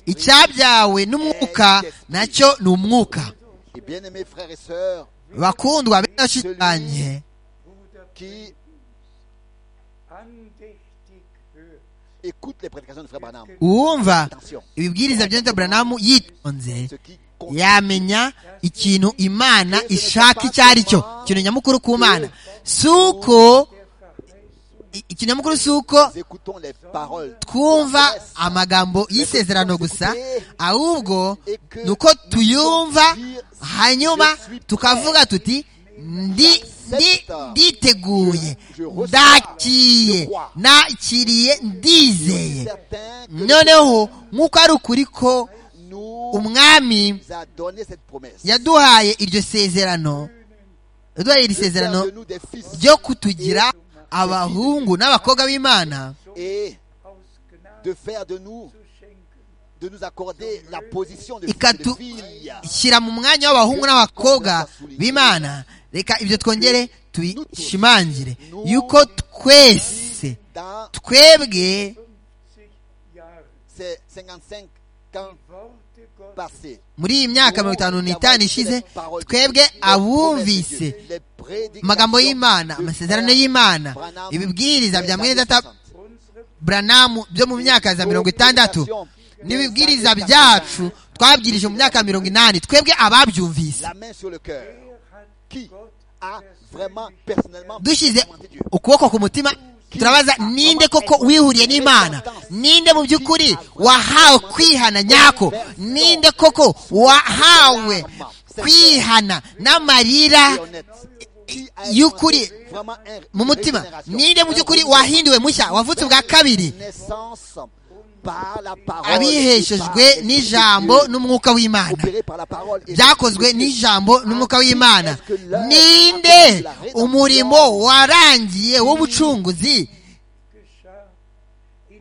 icyabyawe n'umwuka nacyo ni umwuka et bien-aimés frères et sœurs, bakundwa benshi cyane qui Andächtig hört. écoutent les prédications de Frère Branham. uwumva Attention, ibibwiriza bya Branamu yitonze ce qui compte. yamenya ikintu imana ishaka icyo ari cyo ikintu nyamukuru ku mana si uko i- ikintu nyamukuru si uko Nous écoutons les paroles twumva amagambo y'isezerano gusa ahubwo ni uko tuyumva hanyuma tukavuga tuti ndi ndi nditeguye ndakiriye nakiriye ndizeye noneho nk'uko ari ukuri ko nous umwami a donné cette promesse. yaduhaye iryo sezerano yaduhaye iri de faire sezerano de nous des fils ryo kutugira abahungu n'abakobwa b'imana et aus Gnade de faire de nous, zu schenken. de nous accorder la position de Et fils quand et de tout- filles. shyira mu mwanya w'abahungu n'abakobwa b'imana reka ibyo twongere tubishimangire yuko twese Dans twebwe 50 Jahre. ces 55 ans Worte Gottes passés, muri iyi myaka mirongo itanu n'itanu ishize twebwe abumvise amagambo y'imana amasezerano y'imana ibibwiriza bya mwene data unsere buranamu byo mu myaka za mirongo itandatu n'ibibwiriza byacu twabwirije mu myaka mirongo inani twebwe ababyumvise la main sur le cœur hat qui Gott a vraiment personnellement dushyize expérimenté Dieu. ukuboko ku mutima turabaza ninde koko wihuriye n'imana ninde mu by'ukuri wahawe kwihana nyako ninde koko wahawe kwihana n'amarira Et honnête. Qui a y'ukuri expérimenté vraiment un- mu mutima régénération, ninde mu by'ukuri un renouveau, wahinduwe mushya wavutse ubwa kabiri naissance par la parole abiheshejwe et par n'ijambo l'Esprit de Dieu. n'umwuka w'imana Opéré par la parole et byakozwe l'Esprit de Dieu. n'ijambo n'umwuka w'imana ninde umurimo warangiye w'ubucunguzi geschah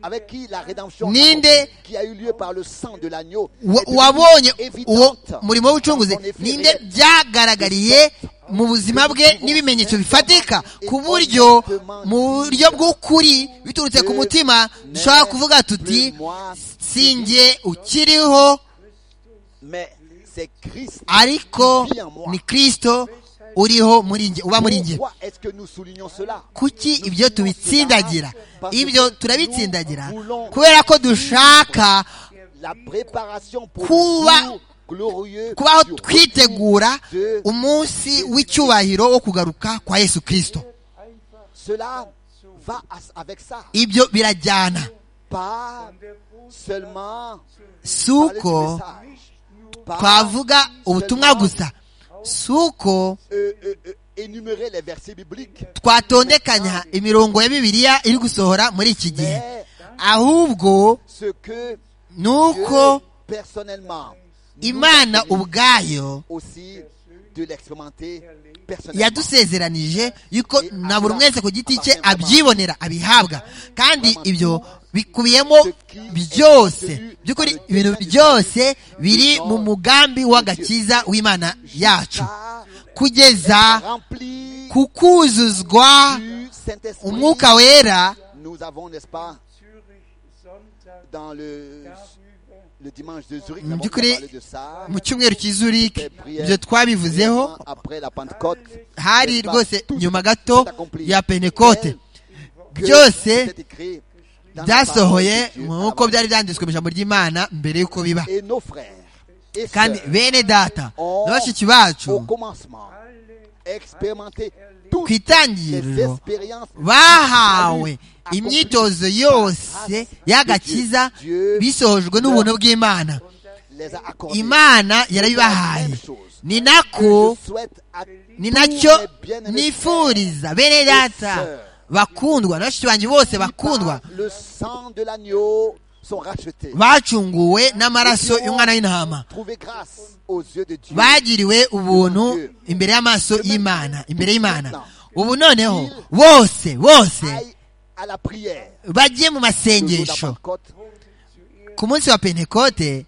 avec qui la rédemption Ninde- accomplie, qui a eu lieu par le sang de l'agneau wa- est devenue wabonye uwo évidente murimo w'ubucunguzi dans son effet ninde réel. byagaragariye mu buzima bwe n'ibimenyetso bifatika ku buryo mu buryo bw'ukuri biturutse ku mutima dushobora kuvuga tuti sinjye ukiriho Mais c'est Christ. ariko ni kirisito uriho muri njye uba muri njye Pourquoi est-ce que nous soulignons cela kuki ibyo tubitsindagira ibyo turabitsindagira kubera ko dushaka La préparation pour Kuba- le jour glorieux kubaho du retour twitegura umunsi w'icyubahiro wo kugaruka kwa yesu kirisito Cela va as- avec ça. ibyo birajyana Pas seulement si uko par le message, pas twavuga ubutumwa gusa si uko euh, euh, euh, énumérer les versets bibliques, twatondekanya imirongo ya bibiliya iri gusohora muri iki gihe mais ahubwo ce que ni Dieu, uko personnellement imana ubwayo aussi de l'expérimenter personnellement. yadusezeranije yuko na buri wese ku giti cye abyibonera abihabwa kandi ibyo bikubiyemo byose by'ukuri ibintu byose biri mu mugambi w'agakiza w'imana yacu Ça kugeza rempli ku kuzuzwa du Saint-Esprit. umwuka wera Nous avons, n'est-ce pas, Zürich Sonntag dans le, darüber le dimanche de Zurich, Mu nous avons by'ukuri, parlé de ça. mu cyumweru cy'izurike ibyo twabivuzeho après la Pentecôte, hari rwose nyuma gato ya pentekote que byose c'était écrit dans la byasohoye parole de Dieu nk'uko byari byanditswe mu ijambo ry'imana mbere y'uko biba Et nos frères et kandi sœurs bene data ont, na bashiki au bacu commencement, expérimenté toutes ku les itangiriro expériences bahawe imyitozo yose y'agakiza bisohojwe n'ubuntu bw'imana les a accordées. imana yarabibahaye ni nako Je souhaite à ni tous nacyo mes bien-aimés nifuriza bene data bakundwa na bashiki banjye bose bakundwa Par Le sang de l'agneau sont rachetés. bacunguwe n'amaraso y'umwana w'intama Trouver grâce aux yeux de Dieu. bagiriwe ubuntu imbere y'amaso y'imana imbere y'imana ubu noneho bose bose Aille à la prière. bajye mu Le jour de la masengesho Pentecôte, ku munsi wa pentekote gepredigt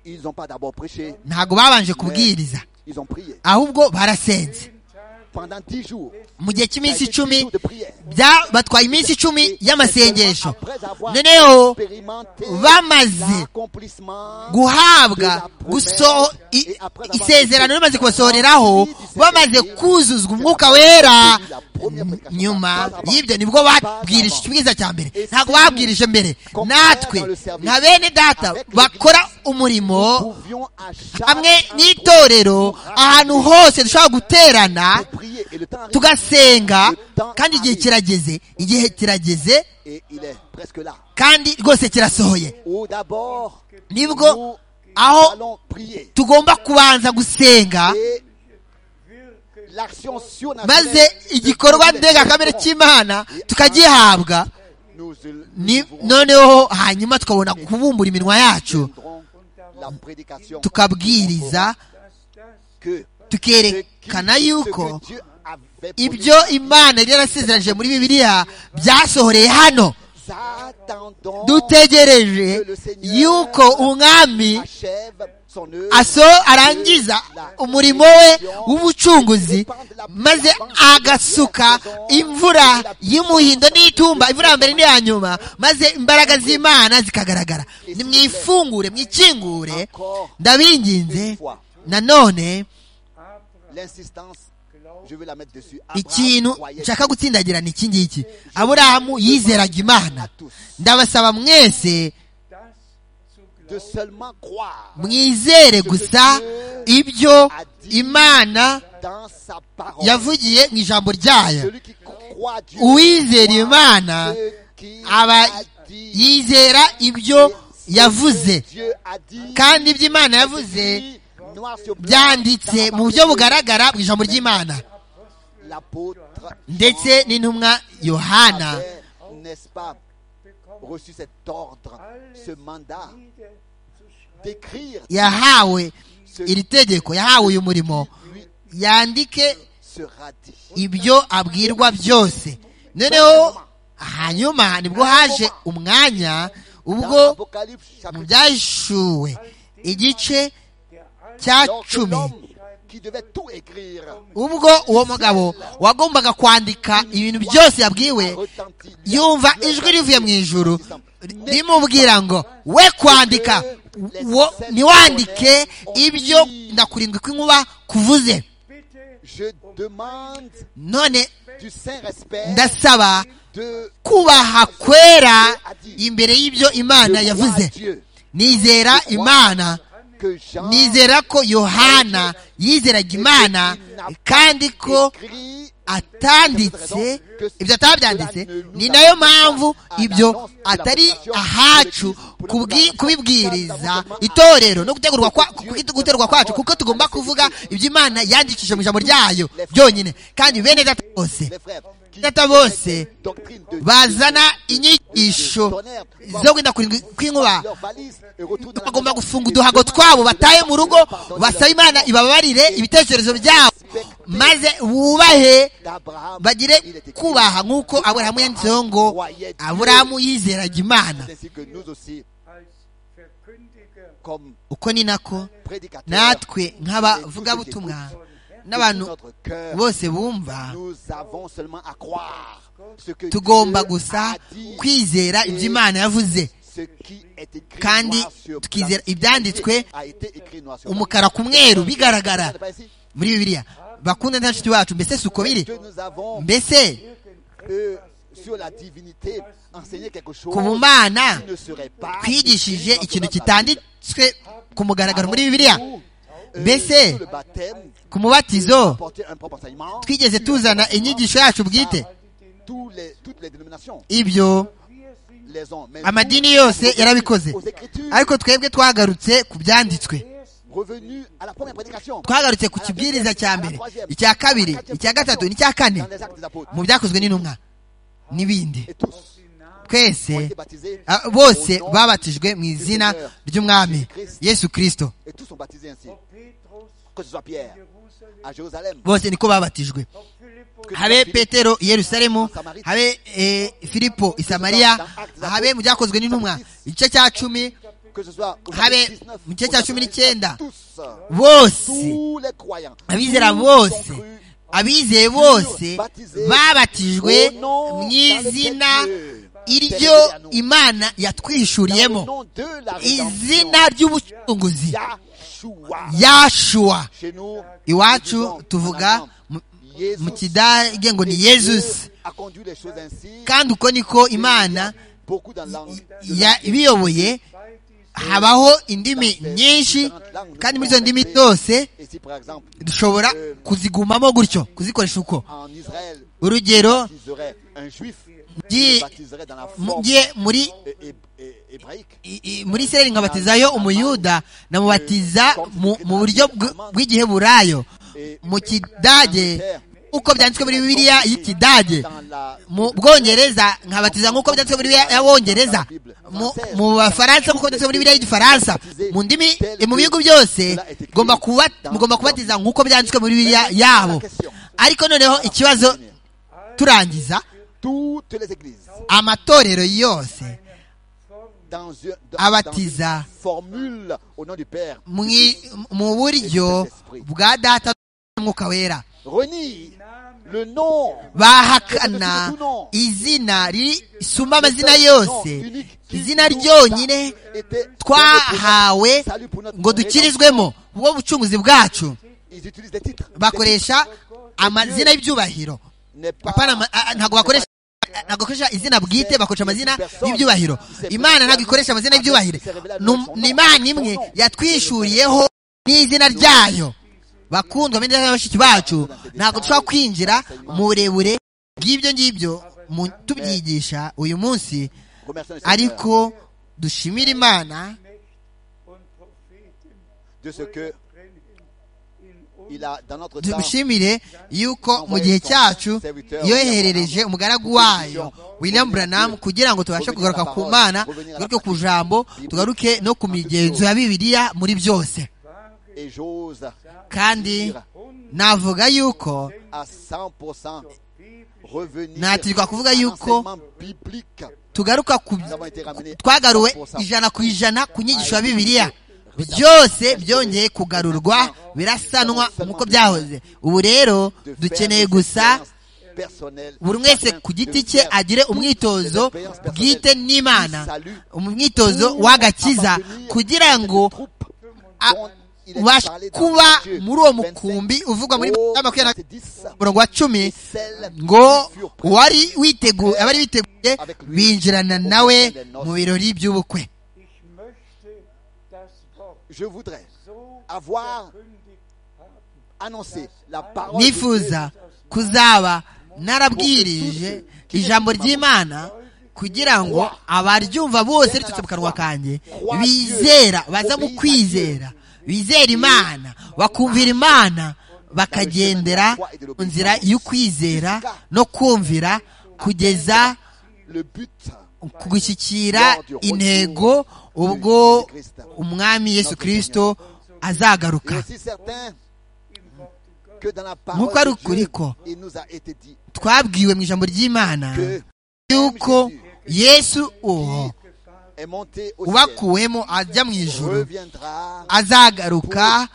ils n'ont pas d'abord prêché, ntabwo babanje kubwiriza ils ont prié. ahubwo barasenze Pendant dix jours, mu gihe ça a cy'iminsi été dix icumi jours de prière. bya- batwaye iminsi icumi y'amasengesho Après avoir noneho expérimenté bamaze l'accomplissement guhabwa guso i- isezerano rimaze kubasohoreraho bamaze kuzuzwa umwuka wera nyuma y'ibyo nibwo babwirije ikibwiza cya mbere ntabwo babwirije mbere natwe nka bene data bakora umurimo pouvions à chaque hamwe endroit n'itorero ahantu hose dushobora guterana de prier. Et le temps arrive. tugasenga kandi igihe kirageze igihe kirageze Et il est presque là. kandi rwose kirasohoye Ou d'abord, nibwo nous aho allons prier. tugomba kubanza gusenga Et wirke l'action surnaturelle maze igikorwa ndengakamere cy'imana tukagihabwa nous, ni- nous noneho hanyuma tukabona kubumbura iminwa yacu tiendrons la prédication tukabwiriza que ce qui- tukerekana yuko ce que Dieu avait promis, ibyo imana yari yarasezeranyije muri bibiliya byasohoreye hano nous attendons dutegereje yuko umwami achève son œuvre aso arangiza umurimo we w'ubucunguzi maze agasuka imvura y'umuhindo n'itumba imvura mbere n'iya nyuma maze imbaraga z'imana zikagaragara nimwifungure mwikingure ndabinginze nanone l'insistance je vais la mettre dessus Abraham ikintu croyait nshaka gutsindagira ni iki ngiki aburahamu yizeraga imana ndabasaba mwese das zu de glauben, seulement croire mwizere gusa ibyo imana dans sa parole yavugiye mu ijambo ryayo celui qui croit Dieu uwizera croit imana ce qu'il aba a dit yizera ibyo yavuze Dieu a dit kandi ibyo imana yavuze noir sur blanc, byanditse dans mu la buryo parole de bugaragara mu ijambo ry'imana l'apôtre ndetse n'intumwa yohana avait, n'est-ce pas, reçu cet ordre, ce mandat niederzuschreiben, d'écrire yahawe ce iri tegeko yahawe uyu murimo lui yandike sera dit. ibyo abwirwa byose noneho hanyuma nibwo haje umwanya ubwo Dans Apocalypse mu chapitre byahishuwe igice der all cya alors que cumi l'homme qui devait tout écrire ubwo uwo mugabo wagombaga kwandika ibintu byose yabwiwe retentit. yumva ijwi rivuye mu ijuru rimubwira ngo we kwandika wo- ntiwandike ibyo ndakurindwi kw'inkuba kuvuze bitte Je demande none du saint respect ndasaba de kubaha kwera imbere y'ibyo imana Je crois à yavuze Dieu nizera imana que Jean nizera ko yohana yizeraga imana kandi ko écrit atanditse ibyo atabyanditse ni nayo mpamvu ibyo atari ahacu kubwi- kubibwiriza itorero no gutegurwa kwa- ku- guterwa kwacu kuko tugomba kuvuga ibyo imana yandikishije mu ijambo ryayo byonyine kandi bene data bose les frères qui data bose doctrine de bazana inyigisho zo kwenda kurindwi kw'inkuba leur valise et retournent à la bagomba maison. gufunga Et uduhago demandent twabo de bataye leur mu rugo pardonner basaba leurs imana ibababarire ibitekerezo byabo maze bubahe d'Abraham. bagire Il était kubaha nk'uko aburahamu yanditseho ngo aburahamu yizeraga imana ainsi que nous aussi als Verkündiger comme uko ni nako prédicateurs natwe nk'abavugabutumwa de n'abantu notre cœur bose bumva nous avons seulement à croire ce que tugomba Dieu gusa a dit kwizera ibyo imana yavuze ce qui est écrit kandi noir sur tukizera blanc. ibyanditswe A été écrit noir sur blanc. umukara ku mweru bigaragara Regardez pas ici. muri bibiliya bakunda nta nshuti wacu mbese si uko biri Que nous avons mbese euh, sur la divinité enseigné quelque chose ku bumana qui ne serait pas twigishije écrit ikintu dans la Bible. kitanditswe ku mugaragaro muri bibiliya Nous, euh, Mbese, sous le baptême, ku mubatizo apporter un propre enseignement twigeze tuzana inyigisho yacu bwite tous les, toutes les dénominations ibyo wir sind les ont mais amadini nous, yose aux- yarabikoze aux Écritures, ariko twebwe twagarutse ku byanditswe revenus à la première prédication twagarutse ku kibwiriza cya mbere icya kabiri icya gatatu n'icya kane dans les actes des apôtres mu byakozwe n'intumwa n'ibindi et tous ont twese été baptisés ah, au bose nom babatijwe mu izina ry'umwami yesu kirisito et tous sont baptisés ainsi ob Petrus que ce soit in Pierre Jerusalem, à Jérusalem bose niko babatijwe ob Philippus habe petero i yerusalemu habe eh, filipo i samariya habe mu byakozwe n'intumwa igice cya cumi que ce soit au Habe, chapitre 19, mu au gice cya chapitre cumi n'icyenda, tous bose tous les croyants abizera tous bose ont cru abizeye bose babatijwe mu izina iryo imana dans le yatwishuriyemo nom de la rédemption izina ry'ubucunguzi Yahshua yashuwa chez nous iwacu tuvuga mu- mu kidage ngo ni yezusi a conduit les choses ainsi kandi uko niko imana beaucoup dans langue ya- ibiyoboye bei diesem habaho indimi nyinshi kandi muri izo ndimi zose ici par exemple dushobora kuzigumamo gutyo kuzikoresha uko en Israël urugero ils auraient un juif Dis- qui baptiserait dans la forme mujye muri hé- hé- hé- hébraïque i- i- muri israeli nkabatizayo umuyuda namubatiza mu mu buryo bw- bw'igiheburayo mu kidage uko byanditswe muri bibiliya y'ikidage mu bwongereza nkabatiza nk'uko byanditswe muri bibiliya y'abongereza mu- mu bafaransa nk'uko byanditswe muri bibiliya y'igifaransa mu ndimi mu bihugu byose mugomba kuba- mugomba kubatiza nk'uko byanditswe muri bibiliya yabo ariko noneho ikibazo turangiza toutes les églises amatorero yose dans, un- dans- Abatiza. dans une formule au nom du Père mwi- mu buryo bwa data n'umwuka wera renie le nom bahakana izina risumba amazina yose izina ryonyine twahawe ngo dukirizwemo ubwo bucunguzi bwacu Ils utilisent des titres. bakoresha amazina y'ibyubahiro N'est pas- Apana ama- a- a- ntabwo bakoresha a- ntabwo bakoresha izina bwite bakoresha amazina y'ibyubahiro imana ntabwo ikoresha amazina y'ibyubahiro Num- ni imana imwe yatwishuriyeho n'izina ryayo bakundwa bene bashiki bacu ntabwo dushobora kwinjira mu burebure bw'ibyo ngibyo mu- tubyigisha uyu munsi Remercions le Seigneur ariko dushimira imana und Propheten de ce que brennen in uns. il a dans notre temps dushimire yuko mu gihe cyacu yoherereje umugaragu wayo William Branham kugira ngo tubashe kugaruka ku mana tugaruke ku jambo tugaruke no ku migenzo ya bibiliya muri byose et j'ose kandi navuga yuko à 100% revenir Natirirwa kuvuga yuko à l'enseignement biblique. tugaruka ku Nous avons été ramenés twagaruwe à 100%. ijana ku ijana ku nyigisho ya bibiliya byose byongeye kugarurwa birasanwa nk'uko byahoze ubu rero De faire dukeneye des gusa expériences personnelles. buri wese ku giti cye De faire agire umwitozo des expériences bwite personnelles. n'imana Salut. umwitozo Pour w'agakiza appartenir kugira ngo à cette troupe a- dont il est ubashe parlé dans kuba Matthieu muri uwo 25, mukumbi uvugwa muri au makumyabiri na verset 10, murongo wa cumi et celles ngo qui furent prêtes uwari witeguye abari biteguye binjirana nawe mu birori by'ubukwe Ich möchte das Wort Je voudrais so avoir verkündigt haben. annoncer la parole de Dieu nifuza kuzaba narabwirije ijambo ry'imana kugira ngo abaryumva bose riturutse mu kanwa kanjye bizera baza mu kwizera bizera imana bakumvira imana bakagendera mu nzira y'ukwizera no kumvira kugeza le but ku gushyikira intego ubwo umwami yesu kirisito azagaruka Je suis certain que dans la Nk'uko ari parole de ukuri Dieu, ko il nous a été dit twabwiwe mu ijambo ry'imana que yuko yesu uwo est monté au ciel, ubakuwemo ajya mu ijoro reviendra, azagaruka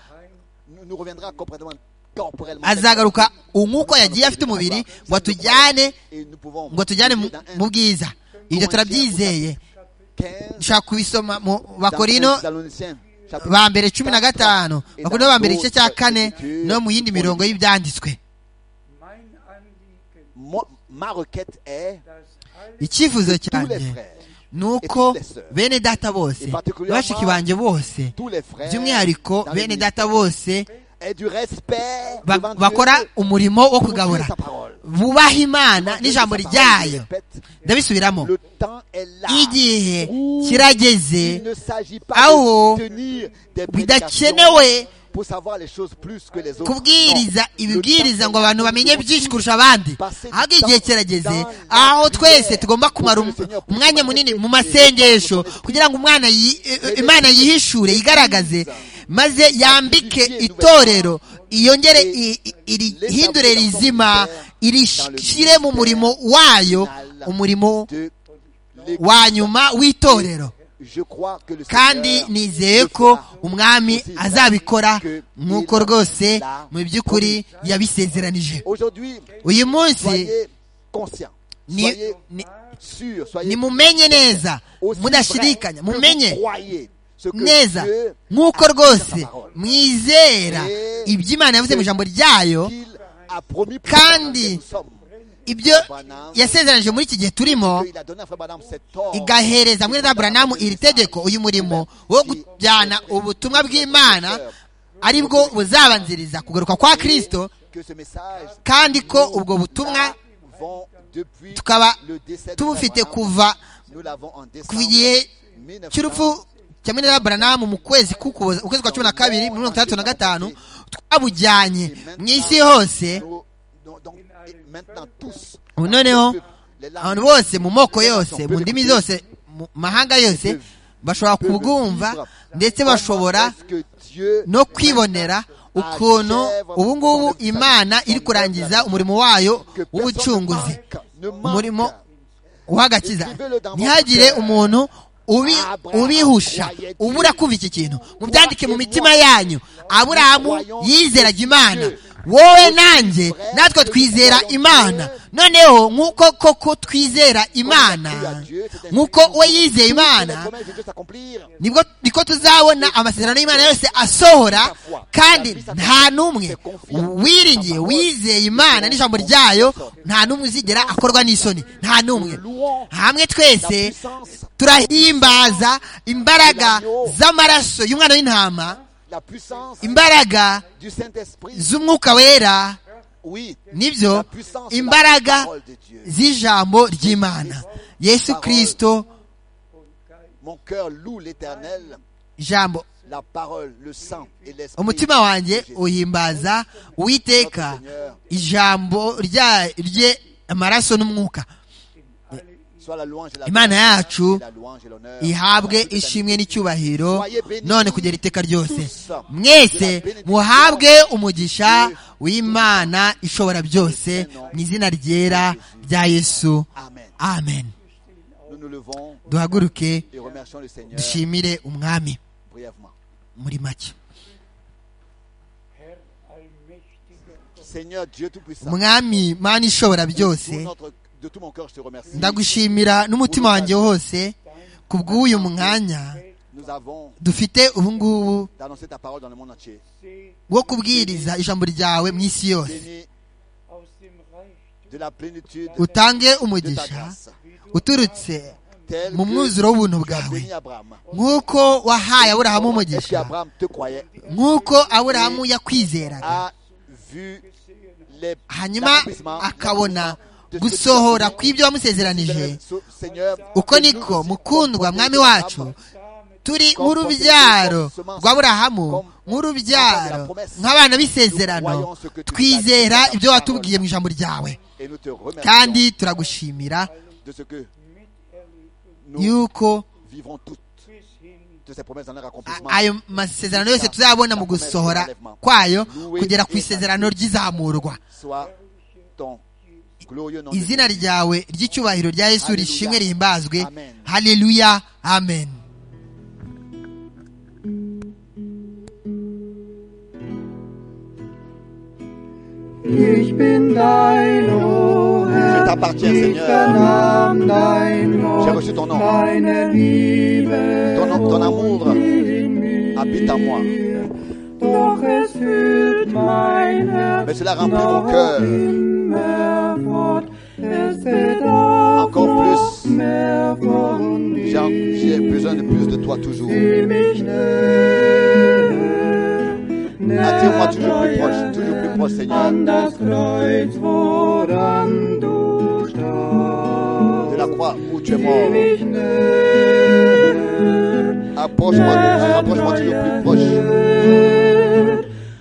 nous nous reviendra corporellement, corporellement azagaruka umwuka yagiye afite umubiri ngo atujyane et nous pouvons ngo atujyane mu- dans un mu bwiza ibyo turabyizeye 15 dushobaka kubisoma mu dans bakorino 1 Thessaloniciens, chapitre ba mbere cumi na gatanu bakorino ba mbere igice cya kane no mu yindi mirongo y'ibyanditswe Mein Anliegen, Moi- ma requête est dass alle icyifuzo tous les cyanjye frères, ni uko bene data bose bashiki banjye bose tous les frères by'umwihariko dans bene l'église data bose aient du respect ba- devant Dieu bakora umurimo wo pour Dieu et kugabura sa parole. bubaha imana n'ijambo Dieu et sa parole, je ryayo répète, ndabisubiramo le temps est là. igihe Ouh, Il kirageze ne s'agit Ah, pas oh. de tenir des prédications bidakenewe pour savoir les choses plus que les autres. kubwiriza Non. ibibwiriza Le ngo temps abantu est bamenye là. byinshi kurusha abandi ahubwo igihe kirageze aho twese tugomba kumara um- umwanya munini mu masengesho kugira ngo umwana yi- eh, imana yihishure yigaragaze maze yambike itorero iyongere i- i- irihindure rizima irishire mu murimo wayo umurimo de l'église. wa nyuma w'itorero Je crois que le kandi Seigneur nizeye le ko fera. umwami Aussi azabikora que nk'uko il rwose l'a mu by'ukuri yabisezeranije Aujourd'hui, uyu munsi soyez conscients. ni- Soyez ni- sûrs, soyez nimumenye neza aussi vrai mudashidikanya que vous mumenye croyez ce que neza Dieu nk'uko a dit dans sa rwose parole. mwizera ibyo Imana yavuze mu ijambo ryayo qu'il a promis pour Kandi nous sommes. ibyo yasezeranije muri iki gihe turimo Il a donné à Frère Branham cet ordre. igahereza mwene za buranamu iri tegeko uyu murimo wo kujyana ubutumwa bw'imana aribwo buzabanziriza kugaruka kwa kirisito Que ce message, kandi ko ubwo butumwa nous l'avons depuis tukaba le décès de Frère tubufite Branham. kuva Nous l'avons en ku décembre gihe cy'urupfu kimwe na baranamu mu kwezi k'ukuboza ukwezi kwa cumi na kabiri muri mirongo itandatu na gatanu twabujyanye mu isi hose Nous- nous- donc, et maintenant tous, ubu noneho abantu bose mu moko yose mu ndimi zose mu mahanga yose bashobora kubwumva ndetse bashobora no kwibonera ukuntu ubu ngubu imana iri kurangiza umurimo wayo w'ubucunguzi umurimo w'agakiza ntihagire umuntu ubi ubihusha ubura kumva iki kintu mubyandike mu mitima yanyu aburahamu yizeraga imana wowe nanjye natwe twizera imana noneho nk'uko koko twizera imana nk'uko we yizeye imana nibwo niko tuzabona amasezerano y'imana yose asohora kandi nta n'umwe wiringiye wizeye imana n'ijambo ryayo nta n'umwe uzigera akorwa n'isoni nta n'umwe hamwe twese turahimbaza imbaraga z'amaraso y'umwana w'intama la puissance imbaraga du Saint-Esprit, z'umwuka wera oui, nibyo la puissance de la imbaraga parole de Dieu. z'ijambo ry'imana yesu kirisito Mon cœur loue l'éternel, ijambo la parole, le sang et l'esprit. umutima wanjye de Jésus. uhimbaza uwiteka ijambo rya rye amaraso n'umwuka Soit la louange et la Imana gloire, yacu et la louange et l'honneur. ihabwe ishimwe n'icyubahiro none kugera iteka ryose mwese muhabwe umugisha w'imana ishobora byose mu izina ryera rya yesu Amen. amen Nous nous levons duhaguruke et remercions le Seigneur dushimire umwami brièvement. muri make Herr allmächtiger Gott, Seigneur Dieu Tout-Puissant, umwami mana ishobora pour byose notre- de tout mon cœur, je te remercie. ndagushimira n'umutima wanjye wose ku bw'uyu mwanya Nous avons dufite ubu ngubu d'annoncer ta parole dans le monde entier. seh wo kubwiriza ijambo ryawe mu isi yose Béni aus dem Reichtum de la plénitude utange de ta umugisha grâce, uturutse tel mu que mwuzuro w'ubuntu tu as bwawe béni Abraham. nk'uko wahaye aburahamu Et puis umugisha Abraham te croyait, nk'uko aburahamu yakwizeraga a vu les hanyuma l'accomplissements akabona de ce que tu as gusohora promis. kw'ibyo wamusezeranije So- Seigneur, uko que nous niko aussi, mukundwa comme mwami Abraham, wacu turi nk'urubyaro rw'aburahamu nk'urubyaro nk'abana b'isezerano twizera ibyo watubwiye mu ijambo ryawe Et nous te remercions kandi turagushimira de ce que miterlebt nous yuko vivrons toutes bis hin de ces promesses dans leur a- accomplissement. ayo masezerano yose tuzabona mu gusohora kwayo kugera ku isezerano ry'izamurwa Soit ton glorieux nom. de izina Jésus. ryawe ry'icyubahiro rya yesu Hallelujah. rishimwe rihimbazwe Amen. haleluya amen Ich bin dein, o Je Herr, t'appartiens, ich Seigneur. vernahm dein J'ai Wort, reçu ton nom. deine Liebe Ton, nom- ton amour in mir. habite en moi. Doch es fühlt mein Mais Herz cela remplit mon cœur immer fort, es bedarf encore plus. mehr von dir, J'ai en- J'ai besoin de plus de toi toujours. Zieh mich näher, Attire-moi näher toujours plus proche, deiner toujours plus proche, Seigneur. an das Kreuz, woran du De starbst. la croix où tu es Zieh mort. mich näher, Approche-moi, rapproche-moi toujours plus proche.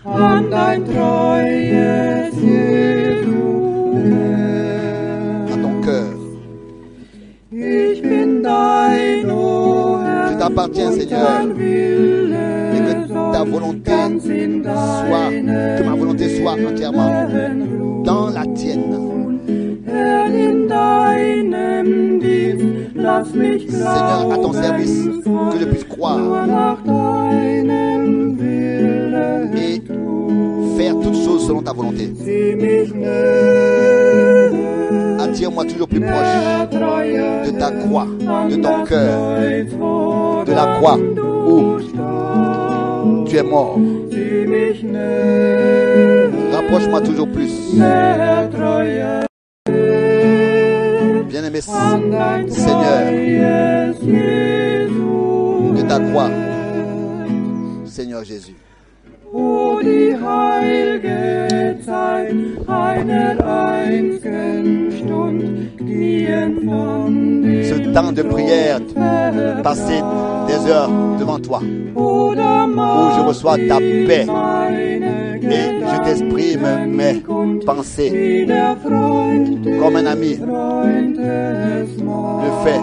proche. An dein treues Ziel, du À Herr. ton cœur. Ich bin dein, o Herr, Je t'appartiens, und Seigneur. dein Wille Et que ta soll volonté ganz in soit, que ma deinem volonté soit entièrement Willen ruhen. dans la tienne. Herr, in deinem Dienst, lass mich Seigneur, à ton service, que je puisse croire nur nach deinem Willen et tun. faire toutes choses selon ta volonté. Sieh mich näher, Attire-moi toujours plus näher, proche treue de ta Herr, croix, de an ton das cœur, Kreuz, woran de la croix où du starbst. tu es mort. Sieh mich näher, Rapproche-moi toujours plus. näher, treue Bien-aimé Seigneur, de ta croix, Seigneur Jésus. O die heilige Zeit einer einzigen Stund, die entfand Ce temps de prière passer des heures devant toi Oder où je reçois ta paix meine et je t'exprime mes pensées Wie der Freund, comme un ami Freund des le fait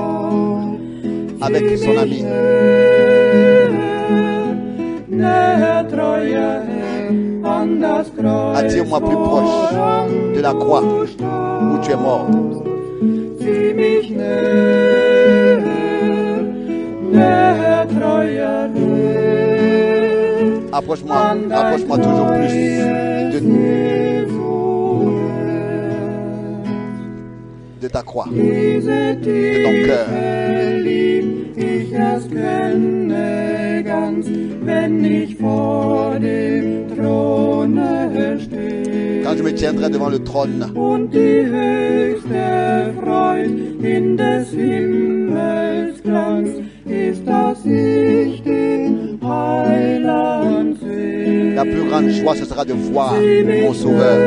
avec son ami. Nähe, Treue an das Kreuz. Attire-moi plus proche de la croix où tu es mort. Zieh mich näher, näher, Treue Approche-moi, approche-moi toujours plus de, de ta croix, Diese de ton cœur. Tiefe lieb ich erst kenne ganz, wenn ich vor dem Throne stehe. Quand je me tiendrai devant le trône und die höchste Freud in des Himmels Glanz ist, dass ich den Heiland sehe. La plus grande joie, ce sera de voir mon sauveur.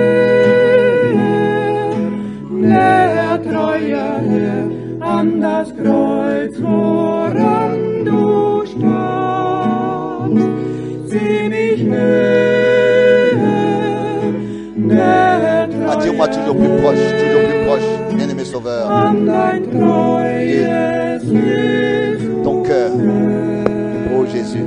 Näher, treuer Herr, an das Kreuz, woran du starbst. Sieh mich näher, näher, Attire-moi treuer toujours plus proche, toujours plus proche, bien-aimé sauveur, an dein treues Hilfe. ton cœur. Ô Jésus.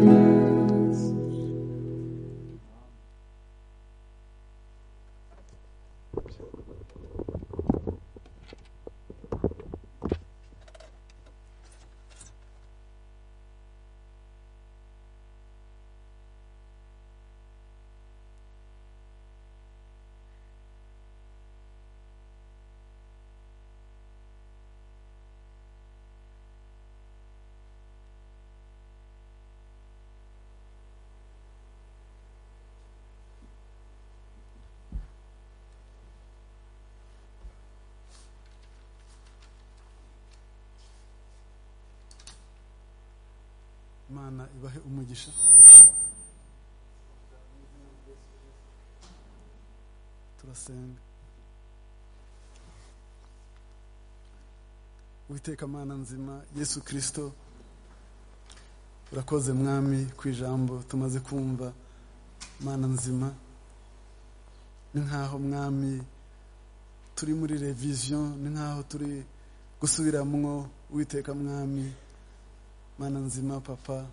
imana ibahe umugisha turasenga witeka mana nzima yesu kirisito urakoze mwami ku ijambo tumaze kumva mana nzima ni nk'aho mwami turi muri reviziyo ni nk'aho turi gusubiramwo witeka mwami mana nzima papa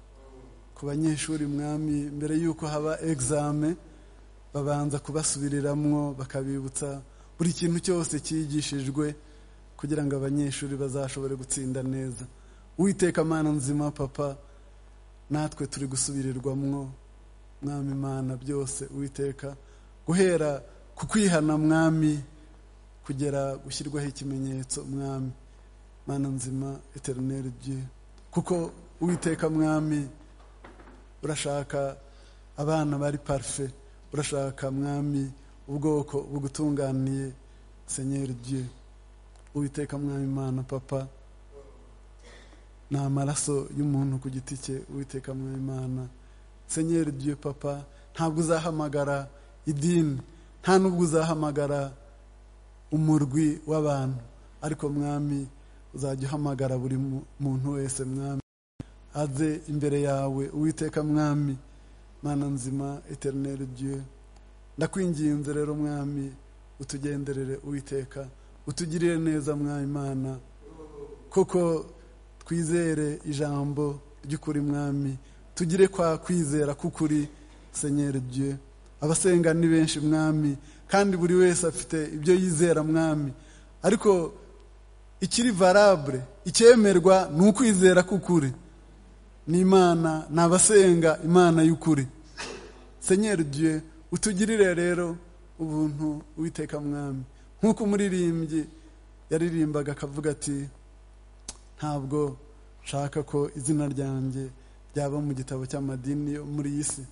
ku banyeshuri mwami mbere y'uko haba egizame babanza kubasubiriramwo bakabibutsa buri kintu cyose cyigishijwe kugira ngo abanyeshuri bazashobore gutsinda neza witeka mana nzima papa natwe turi gusubirirwamwo mwami mana byose uwiteka guhera ku kwihana mwami kugera gushyirwaho ikimenyetso mwami mana nzima eterineri dieu kuko uwiteka mwami urashaka abana bari parufe urashaka mwami ubwoko bugutunganiye senyeri dieu uwiteka mwami imana papa ni amaraso y'umuntu ku giti cye uwiteka mwami imana senyeri dieu papa ntabwo uzahamagara idini nta n'ubwo uzahamagara umurwi w'abantu ariko mwami uzajya uhamagara buri mu- muntu wese mwami aze imbere yawe uwiteka mwami mana nzima eterineri dieu ndakwinginze rero mwami utugenderere uwiteka utugirire neza mwami mana kuko twizere ijambo ry'ukuri mwami tugire kwa kwizera k'ukuri senyeri dieu abasenga ni benshi mwami kandi buri wese afite ibyo yizera mwami ariko ikiri varabure icyemerwa ni ukwizera k'ukuri ni imana ni abasenga imana y'ukuri senyeri dieu utugirire rero ubuntu witeka mwami nk'uko umuririmbyi yaririmbaga akavuga ati ntabwo nshaka ko izina ryanjye ryaba mu gitabo cy'amadini yo muri iyi si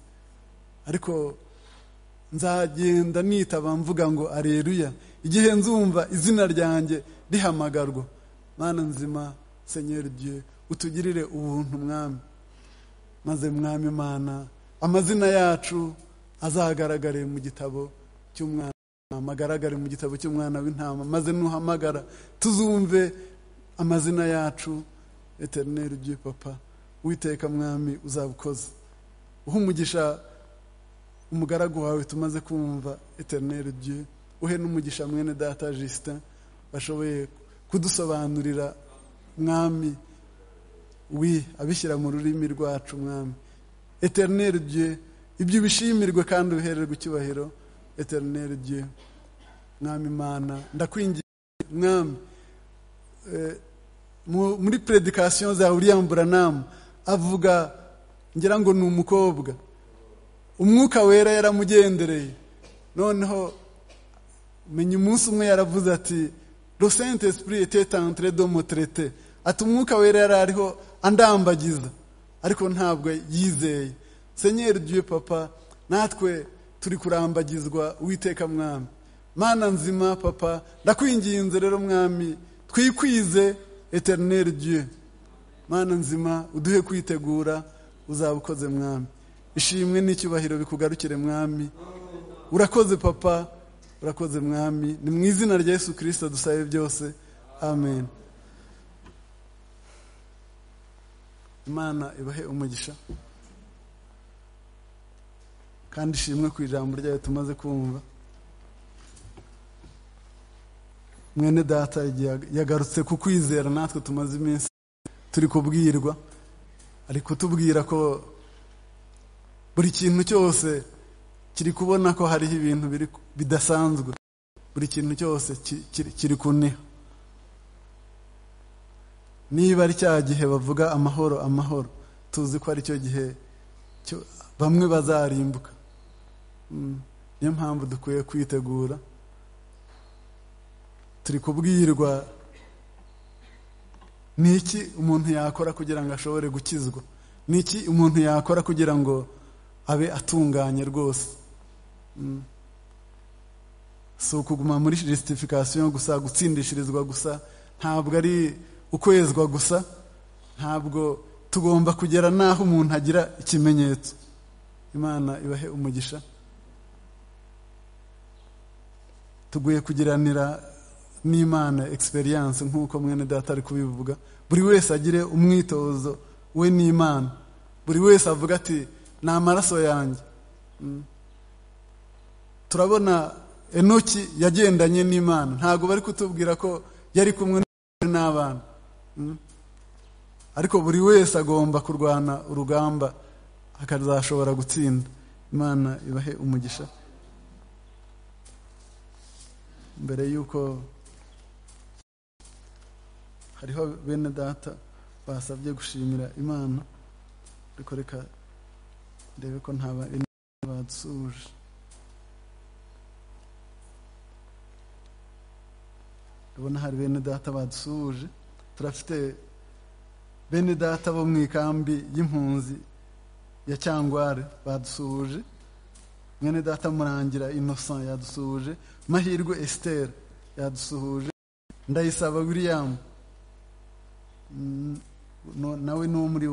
ariko nzagenda nitaba mvuga ngo areruya igihe nzumva izina ryanjye rihamagarwa mana nzima senyeri dieu utugirire ubuntu mwami maze mwami imana amazina yacu azagaragare mu gitabo cy'umwana w'intama, agaragare mu gitabo cy'umwana w'intama maze nuhamagara tuzumve amazina yacu eterineri ugiye papa witeka mwami uzabukoze uha umugisha umugaragu wawe tumaze kumva eterineri ugiye uhe n'umugisha mwene data jisita bashoboye kudusobanurira mwami wi abishyira mu rurimi rwacu mwami eterineri ugiye ibyo ubishimirwe kandi ubihererwe icyubahiro eterineri ugiye mwami imana ndakwingiye mwami Eh, mu- muri predikasiyo za william buranamu avuga ngira ngo ni umukobwa umwuka wera yaramugendereye noneho menya umunsi umwe yaravuze ati lo saint esprit était entré dans mon traité ati umwuka wera yari ariho andambagiza ariko ntabwo yizeye senyeri dieu papa natwe turi kurambagizwa uwiteka mwami mana nzima papa ndakwinginze rero mwami twikwize eternel dieu mana nzima uduhe kwitegura uzabukoze mwami ishimwe n'icyubahiro bikugarukire mwami urakoze papa urakoze mwami ni mu izina rya yesu kirisita dusabe byose amen imana ibahe umugisha kandi ishimwe ku ijambo ryayo tumaze kumva mwene data igihe yagarutse ku kwizera natwe tumaze iminsi turi kubwirwa ari kutubwira ko buri kintu cyose kiri kubona ko hariho ibintu biri bidasanzwe buri kintu cyose ki- kiri- kiri kuniha niba ari cya gihe bavuga amahoro amahoro tuzi ko ari cyo gihe cyo- bamwe bazarimbuka Mm. niyo mpamvu dukwiye kwitegura turi kubwirwa ni iki umuntu yakora kugira ngo ashobore gukizwa ni iki umuntu yakora kugira ngo abe atunganye rwose Mm. si ukuguma muri justification gusa gutsindishirizwa gusa ntabwo ari ukwezwa gusa ntabwo tugomba kugera n'aho umuntu agira ikimenyetso imana ibahe umugisha tuguye kugiranira n'imana experience nk'uko mwene data ari kubivuga buri wese agire umwitozo we n'imana buri wese avuga ati ni amaraso yanjye Mm. turabona enoki yagendanye n'imana ntabwo bari kutubwira ko yari kumwe n'abana Mm. ariko buri wese agomba kurwana urugamba akazashobora gutsinda imana ibahe umugisha mbere y'uko hariho bene data basabye gushimira imana ariko reka ndebe ko nta bandi badusuje ndabona hari bene data badusuje turafite bene data bo mu ikambi y'impunzi ya cyangware badusuje mwene data murangira innocent yadusuhuje mahirwe esiteri yadusuhuje ndayisaba william Mm, no- nawe ni uwo muri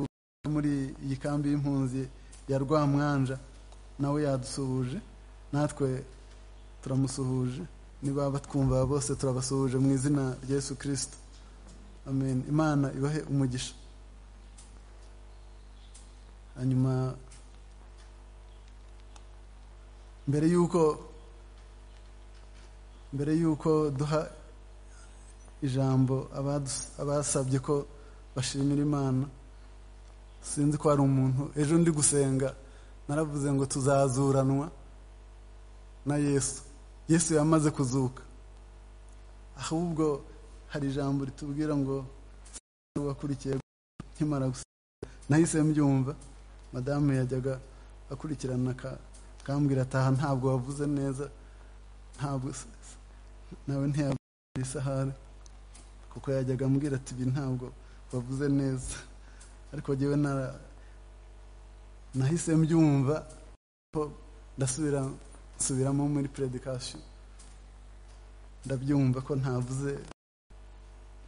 muri iyi kambi y'impunzi ya rwamwanja nawe yadusuhuje natwe turamusuhuje niba batwumva bose turabasuhuje mu izina rya yesu kirisito amen imana ibahe umugisha hanyuma mbere y'uko mbere y'uko duha ijambo abadus- abasabye ko bashimira imana sinzi ko hari umuntu ejo ndi gusenga naravuze ngo tuzazuranwa na yesu yesu yamaze kuzuka ahubwo hari ijambo ritubwira ngo wakurikiye nkimara gusenga nahise mbyumva madamu yajyaga akurikirana ka akambwira ataha ntabwo wavuze neza ntabwo s- s- nawe ntiyabwira isahani kuko yajyaga ambwira ati ibi ntabwo wavuze neza ariko jyewe nara nahise mbyumva ko ndasubira nsubiramo muri predikasiyo ndabyumva ko ntavuze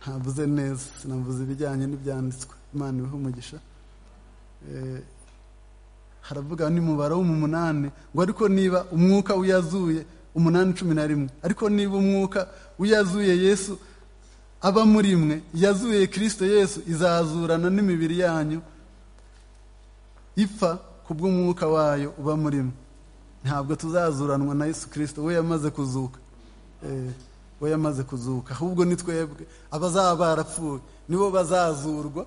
ntavuze neza sinavuze ibijyanye n'ibyanditswe imana ibihe umugisha Eh, haravuga n'umubare wo mu munani ngo ariko niba umwuka uyazuye umunani cumi na rimwe ariko niba umwuka uyazuye yesu aba muri mwe yazuye kirisito yesu izazurana n'imibiri yanyu ipfa kubw'umwuka wayo uba muri mwe ntabwo tuzazuranwa na yesu kirisito we yamaze kuzuka Eh, we yamaze kuzuka ahubwo ni twebwe abazaba barapfuye nibo bazazurwa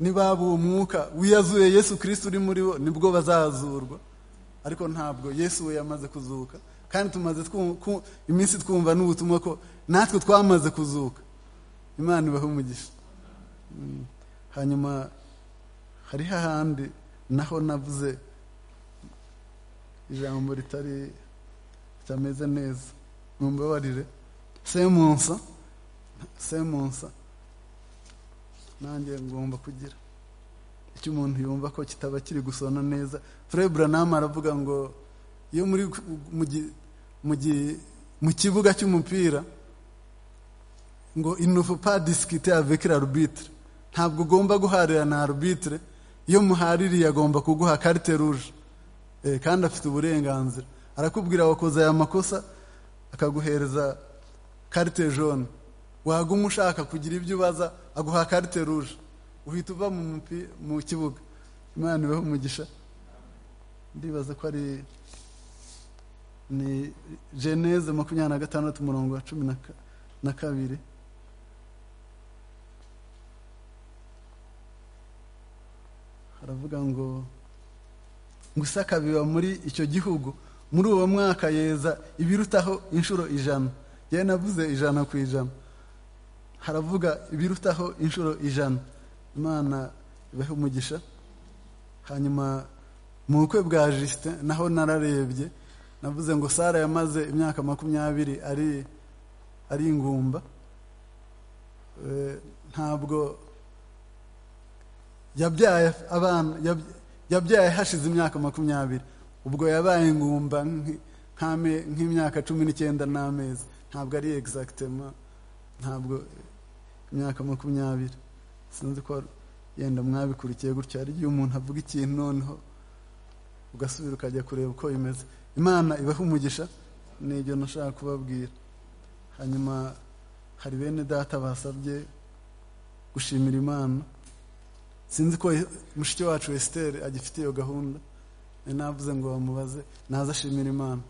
niba uwo mwuka wiyazuye yesu kirisito uri muri bo nibwo bazazurwa ariko ntabwo yesu we yamaze kuzuka kandi tumaze twu- ku- iminsi twumva n'ubutumwa ko natwe twamaze kuzuka imana ibahe umugisha Mm. hanyuma hari hahandi naho navuze ijambo ritari ritameze neza mumbabarire semunsa semunsa nanjye ngomba kugira icyo umuntu yumva ko kitaba kiri gusona neza Fred Branham aravuga ngo iyo muri mu gi- mu gi- mu kibuga cy'umupira ngo inufu pa disikite avec l'arbitre ntabwo ugomba guharira na arbitre iyo muhaririye agomba kuguha carte rouge Eh, kandi afite uburenganzira arakubwira wakoze aya makosa akaguhereza carte jaune waguma ushaka kugira ibyo ubaza aguha carte rouge uhita uva mu mupi- mu kibuga imana ibahe umugisha ndibaza ko ari ni geneze makumyabiri na gatandatu umurongo wa cumi na ka- na kabiri haravuga ngo Gusaka biba muri icyo gihugu muri uwo mwaka yeza ibirutaho inshuro ijana yewe navuze ijana ku ijana haravuga ibirutaho inshuro ijana imana ibahe umugisha hanyuma mu bukwe bwa Justin naho nararebye navuze ngo Sara yamaze imyaka makumyabiri ari ari ingumba Eh, ntabwo yabyaye abana yab- yabyaye hashize imyaka makumyabiri ubwo yabaye ingumba nk'i- nk'ame- nk'imyaka cumi n'icyenda n'amezi ntabwo ari egisagitema ntabwo imyaka makumyabiri sinzi ko yenda mwabikurikiye gutya hari igihe umuntu avuga ikintu noneho ugasubira ukajya kureba uko bimeze imana ibahe umugisha ni ibyo nashaka kubabwira hanyuma hari bene data basabye gushimira imana sinzi ko mushiki wacu Esther agifite iyo gahunda nari navuze ngo bamubaze naze ashimira imana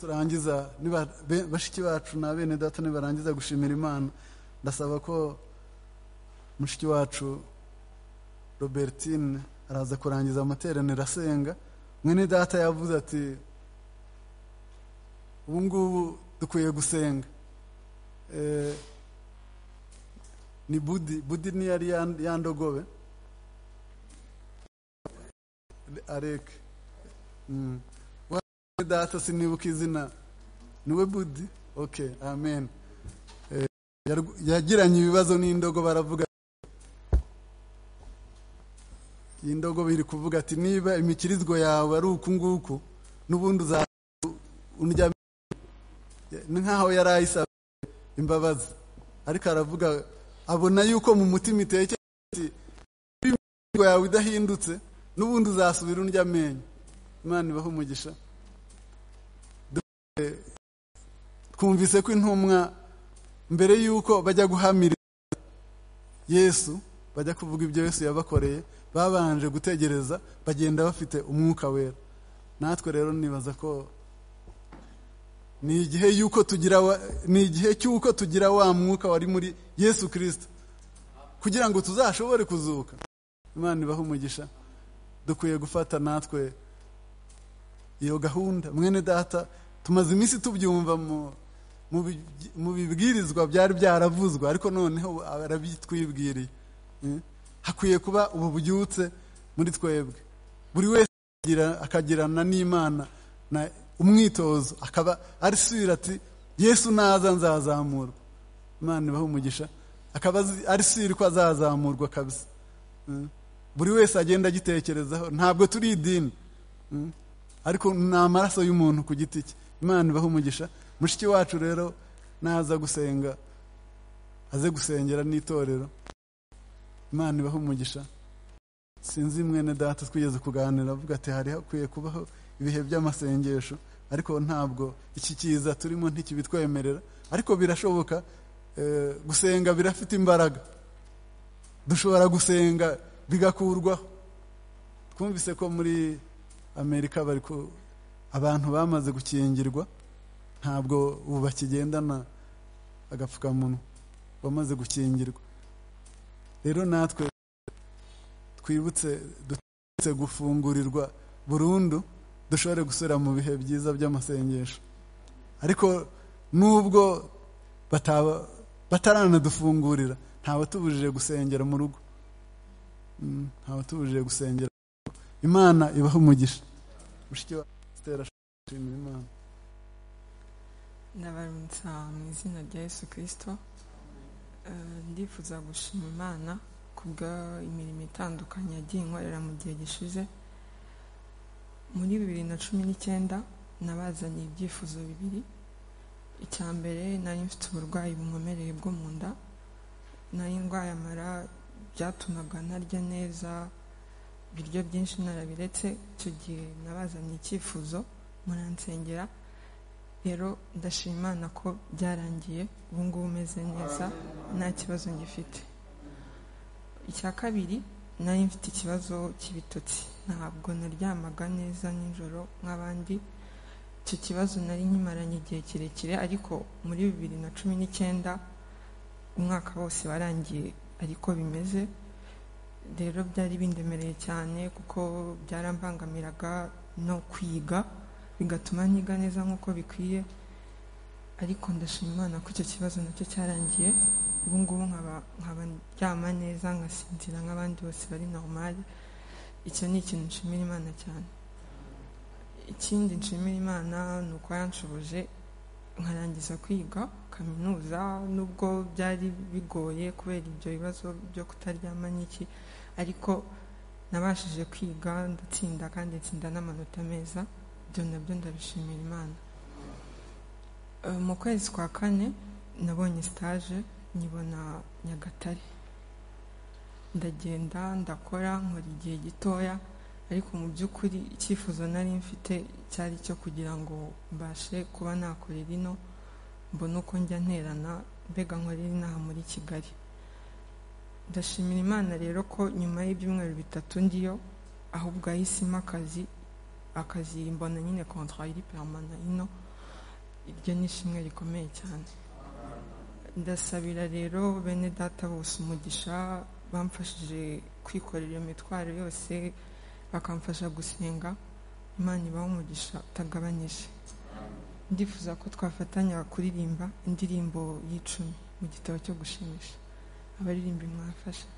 turangiza niba be- bashiki bacu na bene data nibarangiza gushimira imana ndasaba ko mushiki wacu robertine araza kurangiza amateraniro asenga mwene data yavuze ati ubu ngubu dukwiye gusenga Eh, ni budi budi ni yari ya- yandogobe areke Mm. Wa- mwene data sinibuka izina niwe budi okay amen Eh, yarw- yagiranye ibibazo n'indogo baravuga iyi ndogo iri kuvuga ati niba imikirizwa yawe ari uku nguku n'ubundi uza undyamira ni nk'aho yari ayisaba imbabazi ariko aravuga abona yuko mu mutima itekera ati niba imikirizwa yawe idahindutse n'ubundi uzasubira undya amenyo imana ibahe umugisha Dore, twumvise ko intumwa mbere y'uko bajya guhamira yesu bajya kuvuga ibyo yesu yabakoreye babanje gutegereza bagenda bafite umwuka wera natwe rero nibaza ko ni igihe y'uko tugira wa- ni igihe cy'uko tugira wa mwuka wari muri yesu kirisito kugira ngo tuzashobore kuzuka imana ibahe umugisha dukwiye gufata natwe iyo gahunda mwene data tumaze iminsi tubyumva mu mu bi- mu bibwirizwa byari byaravuzwe ariko noneho arabitwibwiriye Eh? hakwiye kuba ubu bubyutse muri twebwe buri wese akagira- akagirana n'imana na umwitozo akaba arisubira ati yesu naza nzazamurwa imana ibahe umugisha akaba azi- arisubira ko azazamurwa kabisa Eh? buri wese agenda agitekerezaho ntabwo turi idini Mm. ariko ni amaraso y'umuntu ku giti cye imana ibahe umugisha mushiki wacu rero naza gusenga aze gusengera n'itorero imana ibaha umugisha sinzi mwene data twigeze kuganira avuga ati hari hakwiye kubaho ibihe by'amasengesho ariko ntabwo iki kiza turimo ntikibitwemerera ariko birashoboka eh, gusenga birafite imbaraga dushobora gusenga bigakurwaho twumvise ko muri amerika bari ku- abantu bamaze gukingirwa ntabwo ubu bakigendana agapfukamunwa bamaze gukingirwa rero natwe twibutse dutse gufungurirwa burundu dushobore gusubira mu bihe byiza by'amasengesho ariko nubwo bataba bataranadufungurira ntabatubujije gusengera mu rugo Mm, ntabatubujije gusengera imana ibaha umugisha mushiki wa Esther ashobora gushimira imana ndabarutsa mu izina rya yesu kirisito Eh, ndifuza gushima imana ku bw'imirimo itandukanye yagiye inkorera mu gihe gishize muri bibiri na cumi n'icyenda nabazaniye ibyifuzo bibiri icya mbere nari mfite uburwayi bunkomereye bwo mu nda nari ndwaye amara byatumaga ntarya neza ibiryo byinshi narabiretse icyo gihe nabazaniye icyifuzo muransengera rero ndashima Imana ko byarangiye ubu ngubu umeze neza nta kibazo ngifite icya kabiri nari mfite ikibazo cy'ibitotsi ntabwo naryamaga neza nijoro nk'abandi icyo kibazo nari nkimaranye igihe kirekire ariko muri bibiri na cumi n'icyenda umwaka wose warangiye ariko bimeze rero byari bindemereye cyane kuko byarambangamiraga no kwiga bigatuma ntiga neza nk'uko bikwiye ariko ndashima Imana ko icyo kibazo nacyo cyarangiye ubu ngubu nkaba nkaba ndyama neza ngasinzira nk'abandi bose bari normali icyo ni ikintu nshimira Imana cyane ikindi nshimira Imana ni uko yanshoboje nkarangiza kwiga kaminuza nubwo byari bigoye kubera ibyo bibazo byo kutaryama n'iki ariko nabashije kwiga ndatsinda kandi nsinda n'amanota meza ibyo nabyo ndabishimira imana Eh, mu kwezi kwa kane nabonye stage nyibona nyagatare ndagenda ndakora nkora igihe gitoya ariko mu by'ukuri icyifuzo nari mfite cyari icyo kugira ngo mbashe kuba nakorera ino mbone uko njya nterana mbega nkorera inaha muri kigali ndashimira imana rero ko nyuma y'ibyumweru bitatu ndiyo ahubwo ahisemo akazi akazi mbona nyine contrat iri permana ino iryo ni ishimwe rikomeye cyane ndasabira rero bene data bose umugisha bamfashije kwikorera iyo mitwaro yose bakamfasha gusenga imana ibaha umugisha utagabanyije ndifuza ko twafatanya kuririmba indirimbo y'icumi mu gitabo cyo gushimisha abaririmbi mwafasha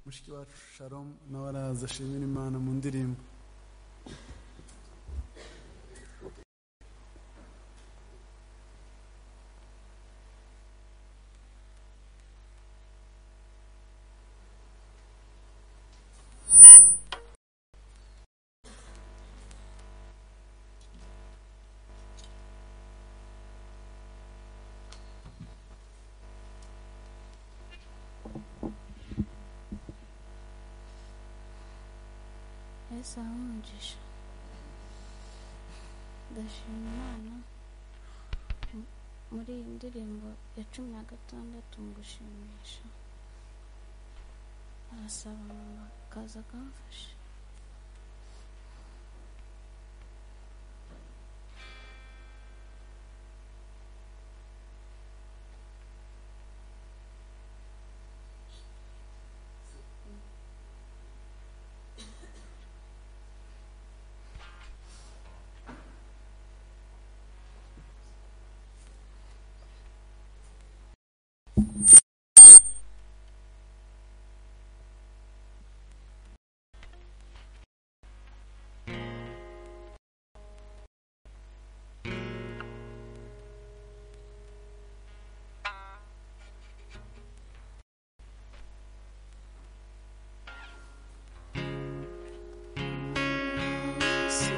mushiki wacu sharomu nawe araza ashimira imana mu ndirimbo yesu aha umugisha ndashima imana mu- muri iyi ndirimbo ya cumi na gatandatu mu gushimisha arasaba mama akaza akamfasha Thank you.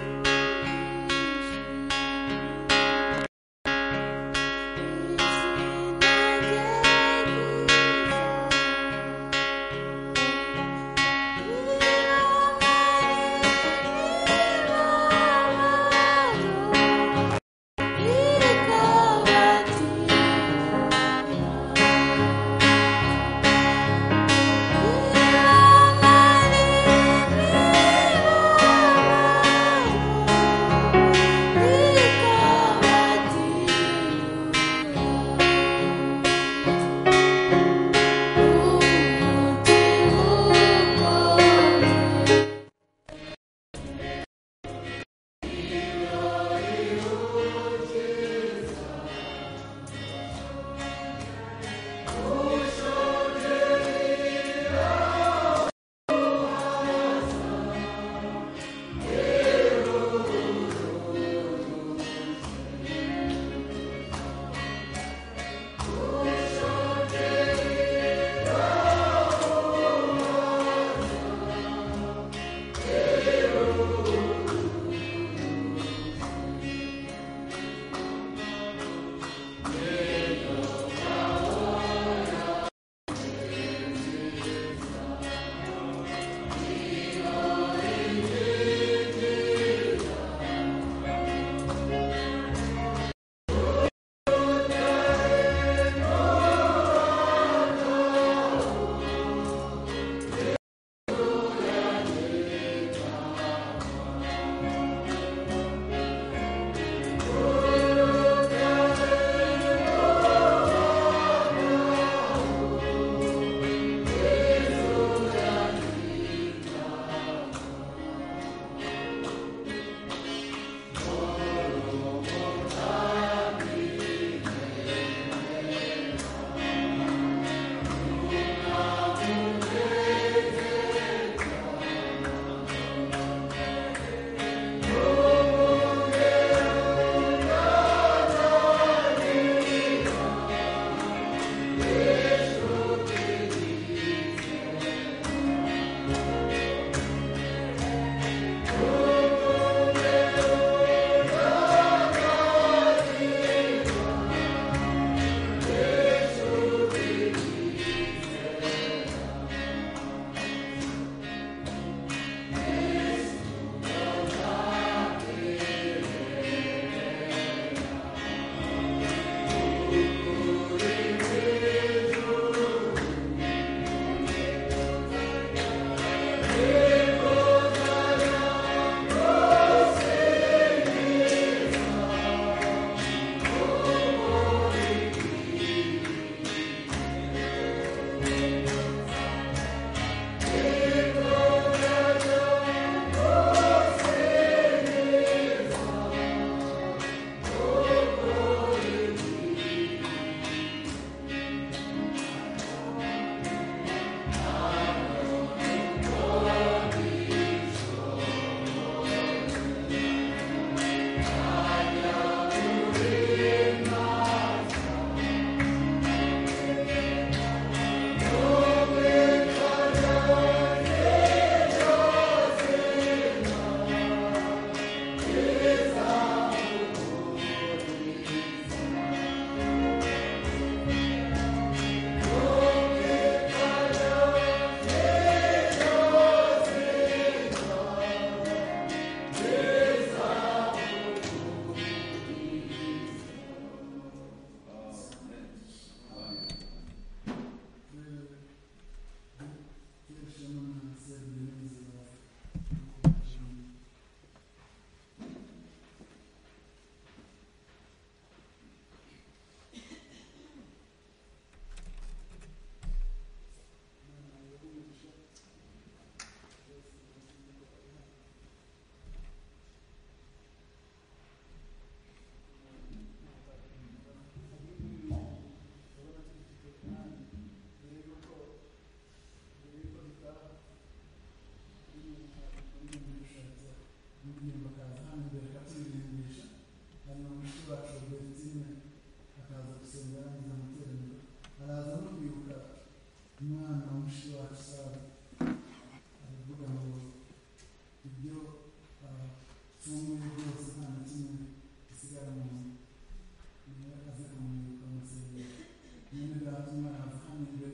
imana afunze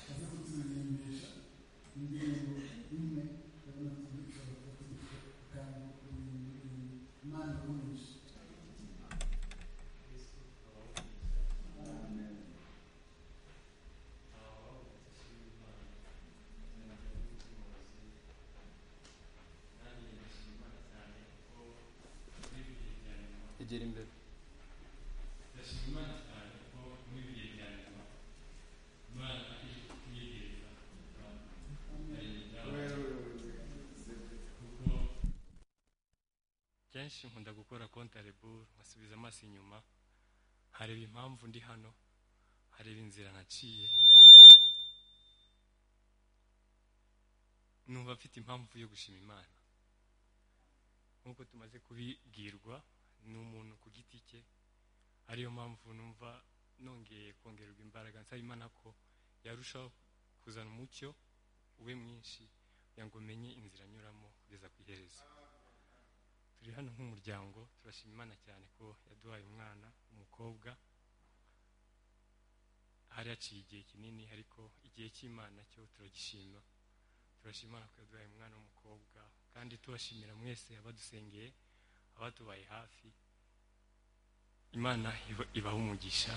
aze kuturimbisha indirimbo imwe yabona tuzishobora kuzikora kandi kuririmba imana umugisha egera imbere kenshi nkunda gukora kontarebure nkasubiza amaso inyuma hareba impamvu ndi hano hareba inzira naciye numva mfite impamvu yo gushima imana nk'uko tumaze kubibwirwa ni umuntu ku giti cye ariyo mpamvu numva nongeye kongererwa imbaraga nsaba imana ko yarushaho kuzana umucyo ube mwinshi kugira ngo umenye inzira anyuramo kugeza ku iherezo turi hano nk'umuryango turashima imana cyane ko yaduhaye umwana umukobwa hari haciye igihe kinini ariko igihe cy'imana cyo turagishima turashima Imana ko yaduhaye umwana w'umukobwa kandi tubashimira mwese abadusengeye abatubaye hafi imana iba- ibaha umugisha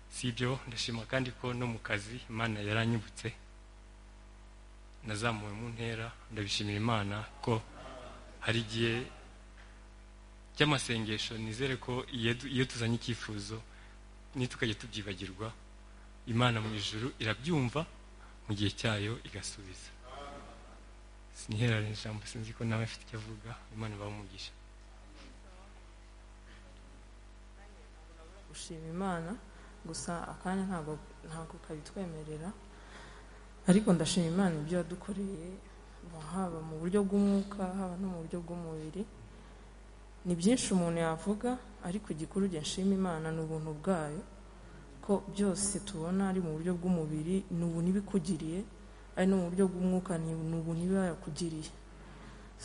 si ibyo ndashima kandi ko no mu kazi imana yaranyibutse nazamuwe mu ntera ndabishimira imana ko hari igihe by'amasengesho nizere ko iyo du- iyo tuzanye icyifuzo nitukajya tubyibagirwa imana mu ijuru irabyumva mu gihe cyayo igasubiza sinihera ijambo sinzi ko nawe afite icyo avuga imana ibamugisha gushima imana gusa akanya ntabwo ntabwo kabitwemerera ariko ndashima imana ibyo yadukoreye haba mu buryo bw'umwuka haba no mu buryo bw'umubiri ni byinshi umuntu yavuga ariko igikuru njye nshima imana ni ubuntu bwayo ko byose tubona ari mu buryo bw'umubiri ni ubuntu iba ikugiriye ari no mu buryo bw'umwuka ni ni ubuntu iba yakugiriye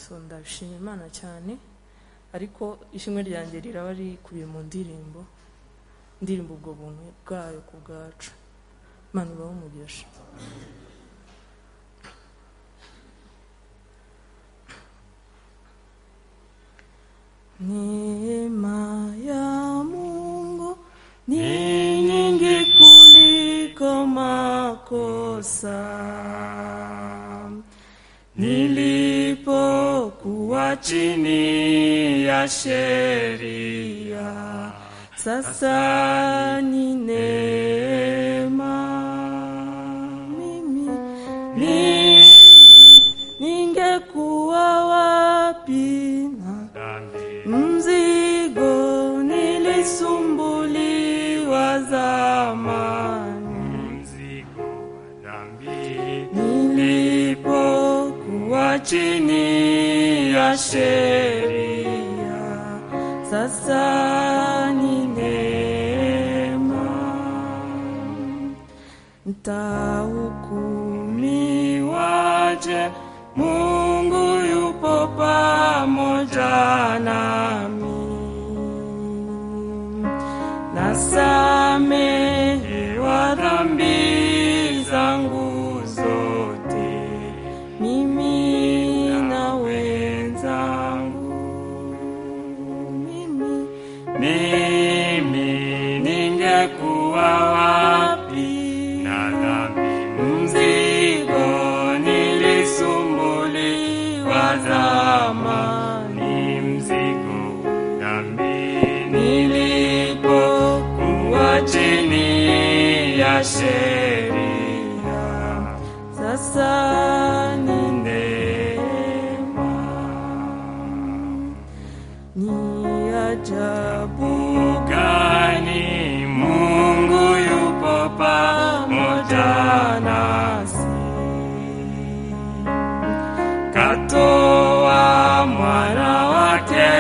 so ndabishima imana cyane ariko ishimwe ryanjye riraba rikubiye mu ndirimbo ndirimbo ubwo buntu bwayo ku bwacu imana ibahe umugisha neema ya mungu ni nyingi kuliko makosa nilipokuwa chini ya sheria sasa ni neema mimi mimi ningekuwa wapi na mzigo nilisumbuliwa zamani nilipokuwa chini ya sheria sasa ni neema ntahukumiwaje mungu yupo pamoja nami nasamehewa dhambi zangu zote mimi na wenzangu mimi mimi ningekuwa wapi na dhambi mzigo nilisumbuliwa zamani mzigo dhambi nilipokuwa chini ya sheria sasa ni neema ni ajabu gani Mungu yupo pamoja nasi, katoa mwana wake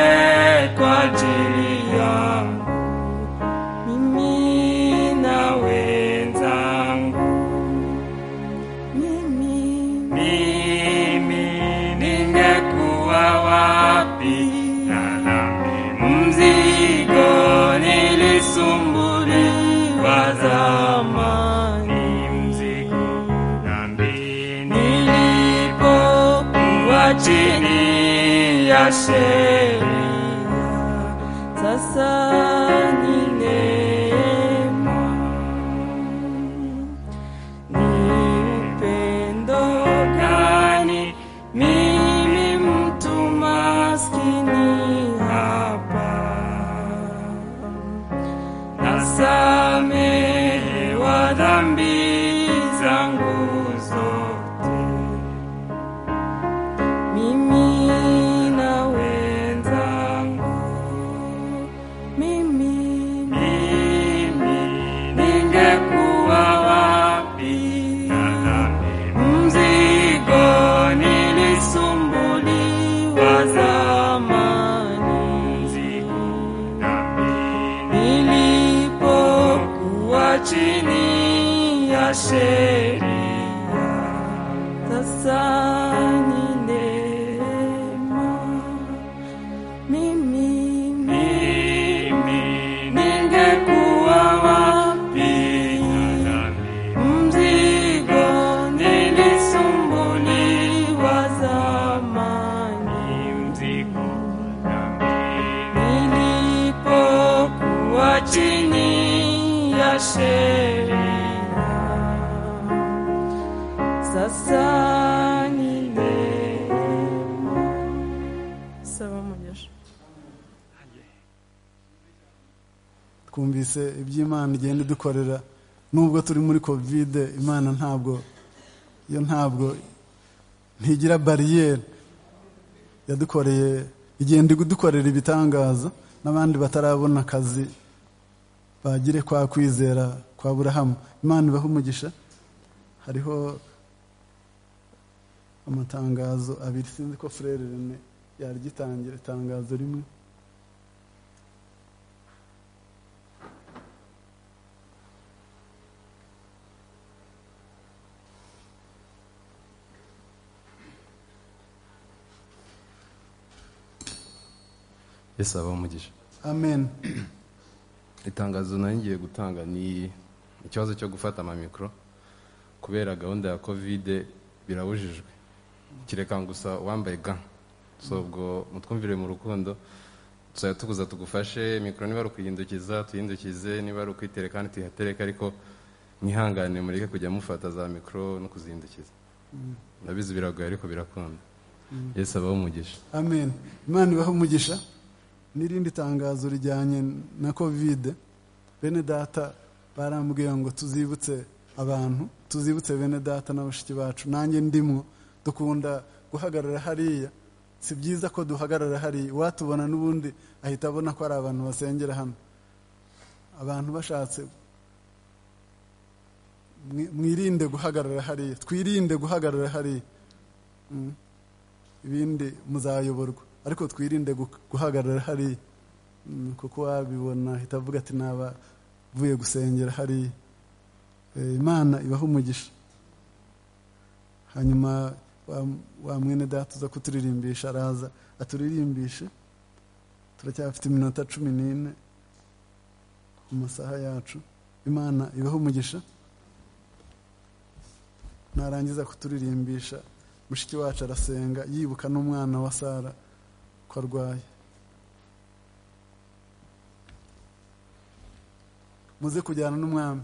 kwa ajili yangu mimi na wenzangu mimi mimi ningekuwa wapi na dhambi mzima chini ya sheria sasa ni neema ni upendo gani mimi mtu maskini hapa nasamehewa dhambi zangu zote mimi na wenzangu mimi mimi ningekuwa wapi mzigo nilisumbuliwa zamani nilipokuwa chini ya sheria sasa ni neema mimi mimi ningekuwa wapi mzigo nilisumbuliwa zamani mzigo nilipokuwa chini ya sheria sasa ni neema saba umugisha twumvise iby'imana igenda idukorera nubwo turi muri kovide imana ntabwo yo ntabwo ntigira bariyeri yadukoreye igenda igudukorera ibitangaza n'abandi batarabona akazi bagire kwa kwizera kwa burahamu imana ibaha umugisha hariho amatangazo abiri sinzi ko furere rene yaryitangira itangazo rimwe yesu abaho umugisha amen itangazo nari ngiye gutanga ni ikibazo cyo gufata amamikoro kubera gahunda ya kovide birabujijwe kireka gusa uwambaye ga so ubwo mutwumvire mu rukundo tuzajya tuguza tugufashe mikoro niba ari ukuyihindukiza tuyihindukize niba ari ukwitereka kandi tuyihatereke ariko mwihangane mureke kujya mufata za mikoro no kuzihindukiza ndabizi biragoye ariko birakunda yesu abaho umugisha amen imana ibahe umugisha n'irindi tangazo rijyanye na kovide bene data barambwiye ngo tuzibutse abantu tuzibutse bene data na bashiki bacu nanjye ndimwo dukunda guhagarara hariya si byiza ko duhagarara hariya uwatubona n'ubundi ahita abona ko ari abantu basengera hano abantu bashatse mwi- mwirinde guhagarara hariya twirinde guhagarara hariya Mm. ibindi muzayoborwa ariko twirinde gu- guhagarara hariya Mm, kuko wabibona ahita avuga ati naba vuye gusengera hariya Eh, imana ibaho umugisha hanyuma wa- wa mwene data uza kuturirimbyisha araza aturirimbishe turacyafite iminota cumi n'ine mu masaha yacu imana ibaho umugisha narangiza kuturirimbyisha mushiki wacu arasenga yibuka n'umwana wa sara ko arwaye muze kujyana n'umwami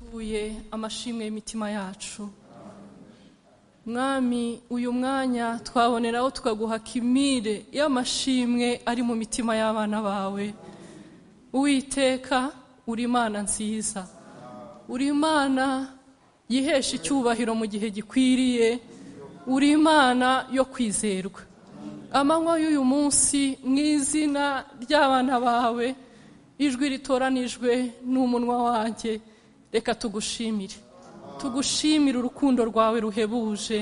ubuye amashimwe y'imitima yacu mwami uyu mwanya twaboneraho tukaguha kimire y'amashimwe ari mu mitima y'abana bawe uwiteka uri imana nziza uri imana yihesha icyubahiro mu gihe gikwiriye uri imana yo kwizerwa amanywa y'uyu munsi mu izina ry'abana bawe ijwi ritoranijwe n'umunwa wanjye reka tugushimire tugushimire urukundo rwawe ruhebuje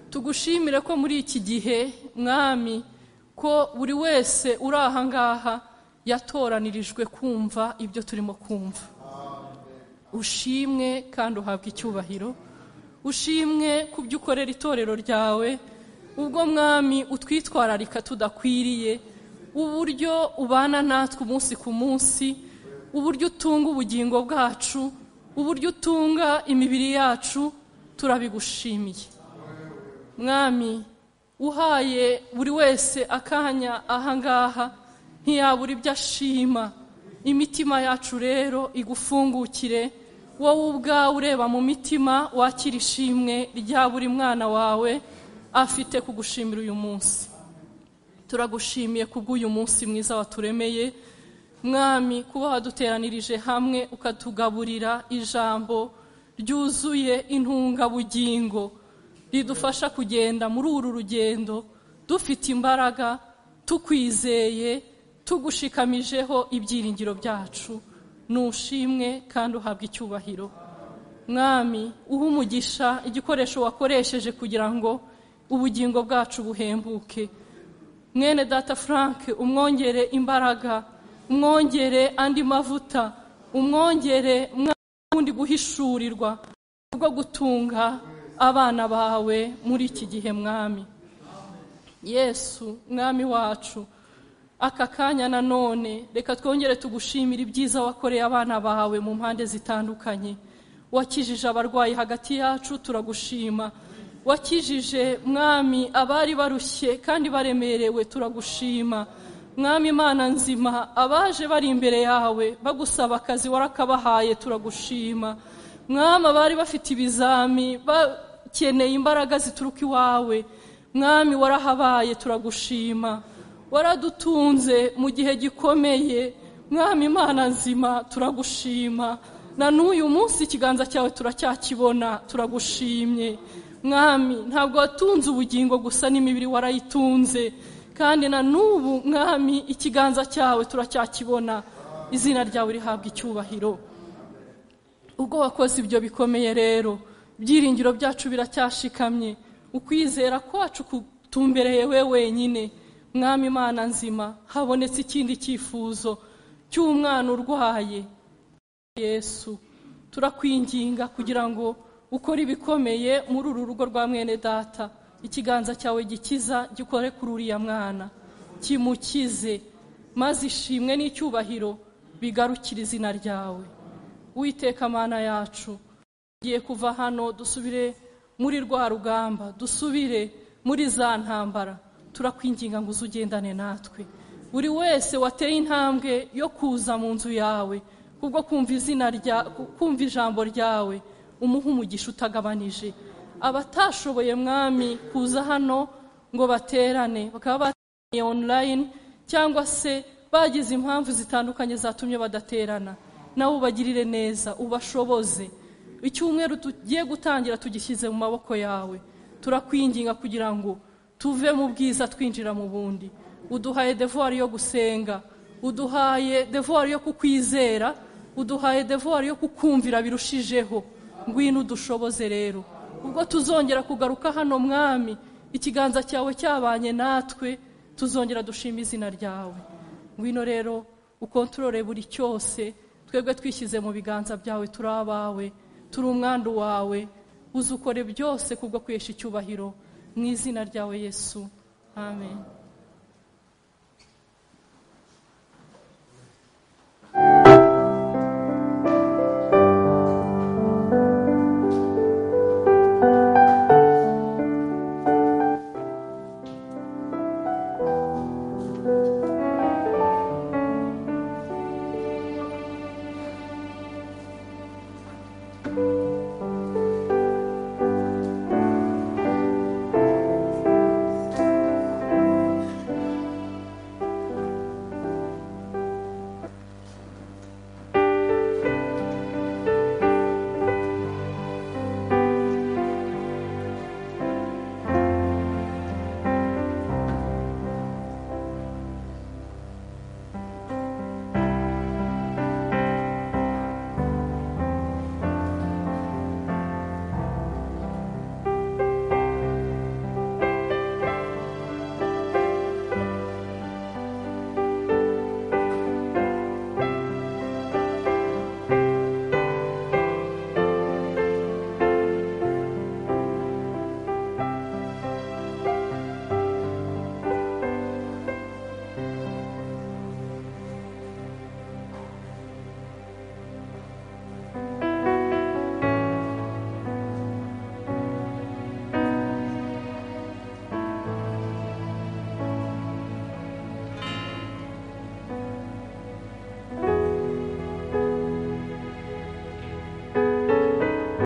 tugushimire ko muri iki gihe mwami ko buri wese uri aha ngaha yatoranirijwe kumva ibyo turimo kumva ushimwe kandi uhabwa icyubahiro ushimwe ku byo ukorera itorero ryawe ubwo mwami utwitwararika tudakwiriye uburyo ubana natwe umunsi ku munsi uburyo utunga ubugingo bwacu uburyo utunga imibiri yacu turabigushimiye mwami uhaye buri wese akanya ahangaha ntiyabura ibyo ashima imitima yacu rero igufungukire wowe ubwawe ureba mu mitima wakira ishimwe rya buri mwana wawe afite kugushimira uyu munsi turagushimiye kubw'uyu munsi mwiza waturemeye mwami kuba waduteranirije hamwe ukatugaburira ijambo ryuzuye intungabugingo ridufasha kugenda muri uru rugendo dufite imbaraga tukwizeye tugushikamijeho ibyiringiro byacu nushimwe kandi uhabwa icyubahiro mwami uha umugisha igikoresho wakoresheje kugira ngo ubugingo bwacu buhembuke mwene data frank umwongere imbaraga umwongere andi mavuta umwongere mwundi guhishurirwa bwo gutunga abana bawe muri iki gihe mwami yesu mwami wacu aka kanya nanone reka twongere tugushimire ibyiza wakoreye abana bawe mu mpande zitandukanye wakijije abarwayi hagati yacu turagushima wakijije mwami abari barushye kandi baremerewe turagushima mwami imana nzima abaje bari imbere yawe bagusaba akazi warakabahaye turagushima mwami abari bafite ibizami bakeneye imbaraga zituruka iwawe mwami warahabaye turagushima waradutunze mu gihe gikomeye mwami imana nzima turagushima na n'uyu munsi ikiganza cyawe turacyakibona turagushimye mwami ntabwo watunze ubugingo gusa n'imibiri warayitunze kandi na n'ubu mwami ikiganza cyawe turacyakibona izina ryawe rihabwa icyubahiro ubwo wakoze ibyo bikomeye rero ibyiringiro byacu biracyashikamye ukwizera kwacu kutumbereye we wenyine mwami imana nzima habonetse ikindi cyifuzo cy'umwana urwaye yesu turakwinginga kugira ngo ukore ibikomeye muri uru rugo rwa mwene data ikiganza cyawe gikiza gikore kuri uriya mwana kimukize maze ishimwe n'icyubahiro bigarukire izina ryawe witeka amana yacu tugiye kuva hano dusubire muri rwa rugamba dusubire muri za ntambara turakwinginga ngo uze ugendane natwe buri wese wateye intambwe yo kuza mu nzu yawe kubwo kumva izina rya kumva ijambo ryawe umuha umugisha utagabanije abatashoboye mwami kuza hano ngo baterane bakaba bateraniye online cyangwa se bagize impamvu zitandukanye zatumye badaterana nawe ubagirire neza ubashoboze icyumweru tugiye gutangira tugishyize mu maboko yawe turakwinginga kugira ngo tuve mu bwiza twinjira mu bundi uduhaye devuwari yo gusenga uduhaye devuwari yo kukwizera uduhaye devuwari yo kukumvira birushijeho ngwino udushoboze rero ubwo tuzongera kugaruka hano mwami ikiganza cyawe cyabanye natwe tuzongera dushima izina ryawe ngwino rero ukontorore buri cyose twebwe twishyize mu biganza byawe turi abawe turi umwandu wawe uzukore byose kubwo kwihesha icyubahiro mu izina ryawe yesu amen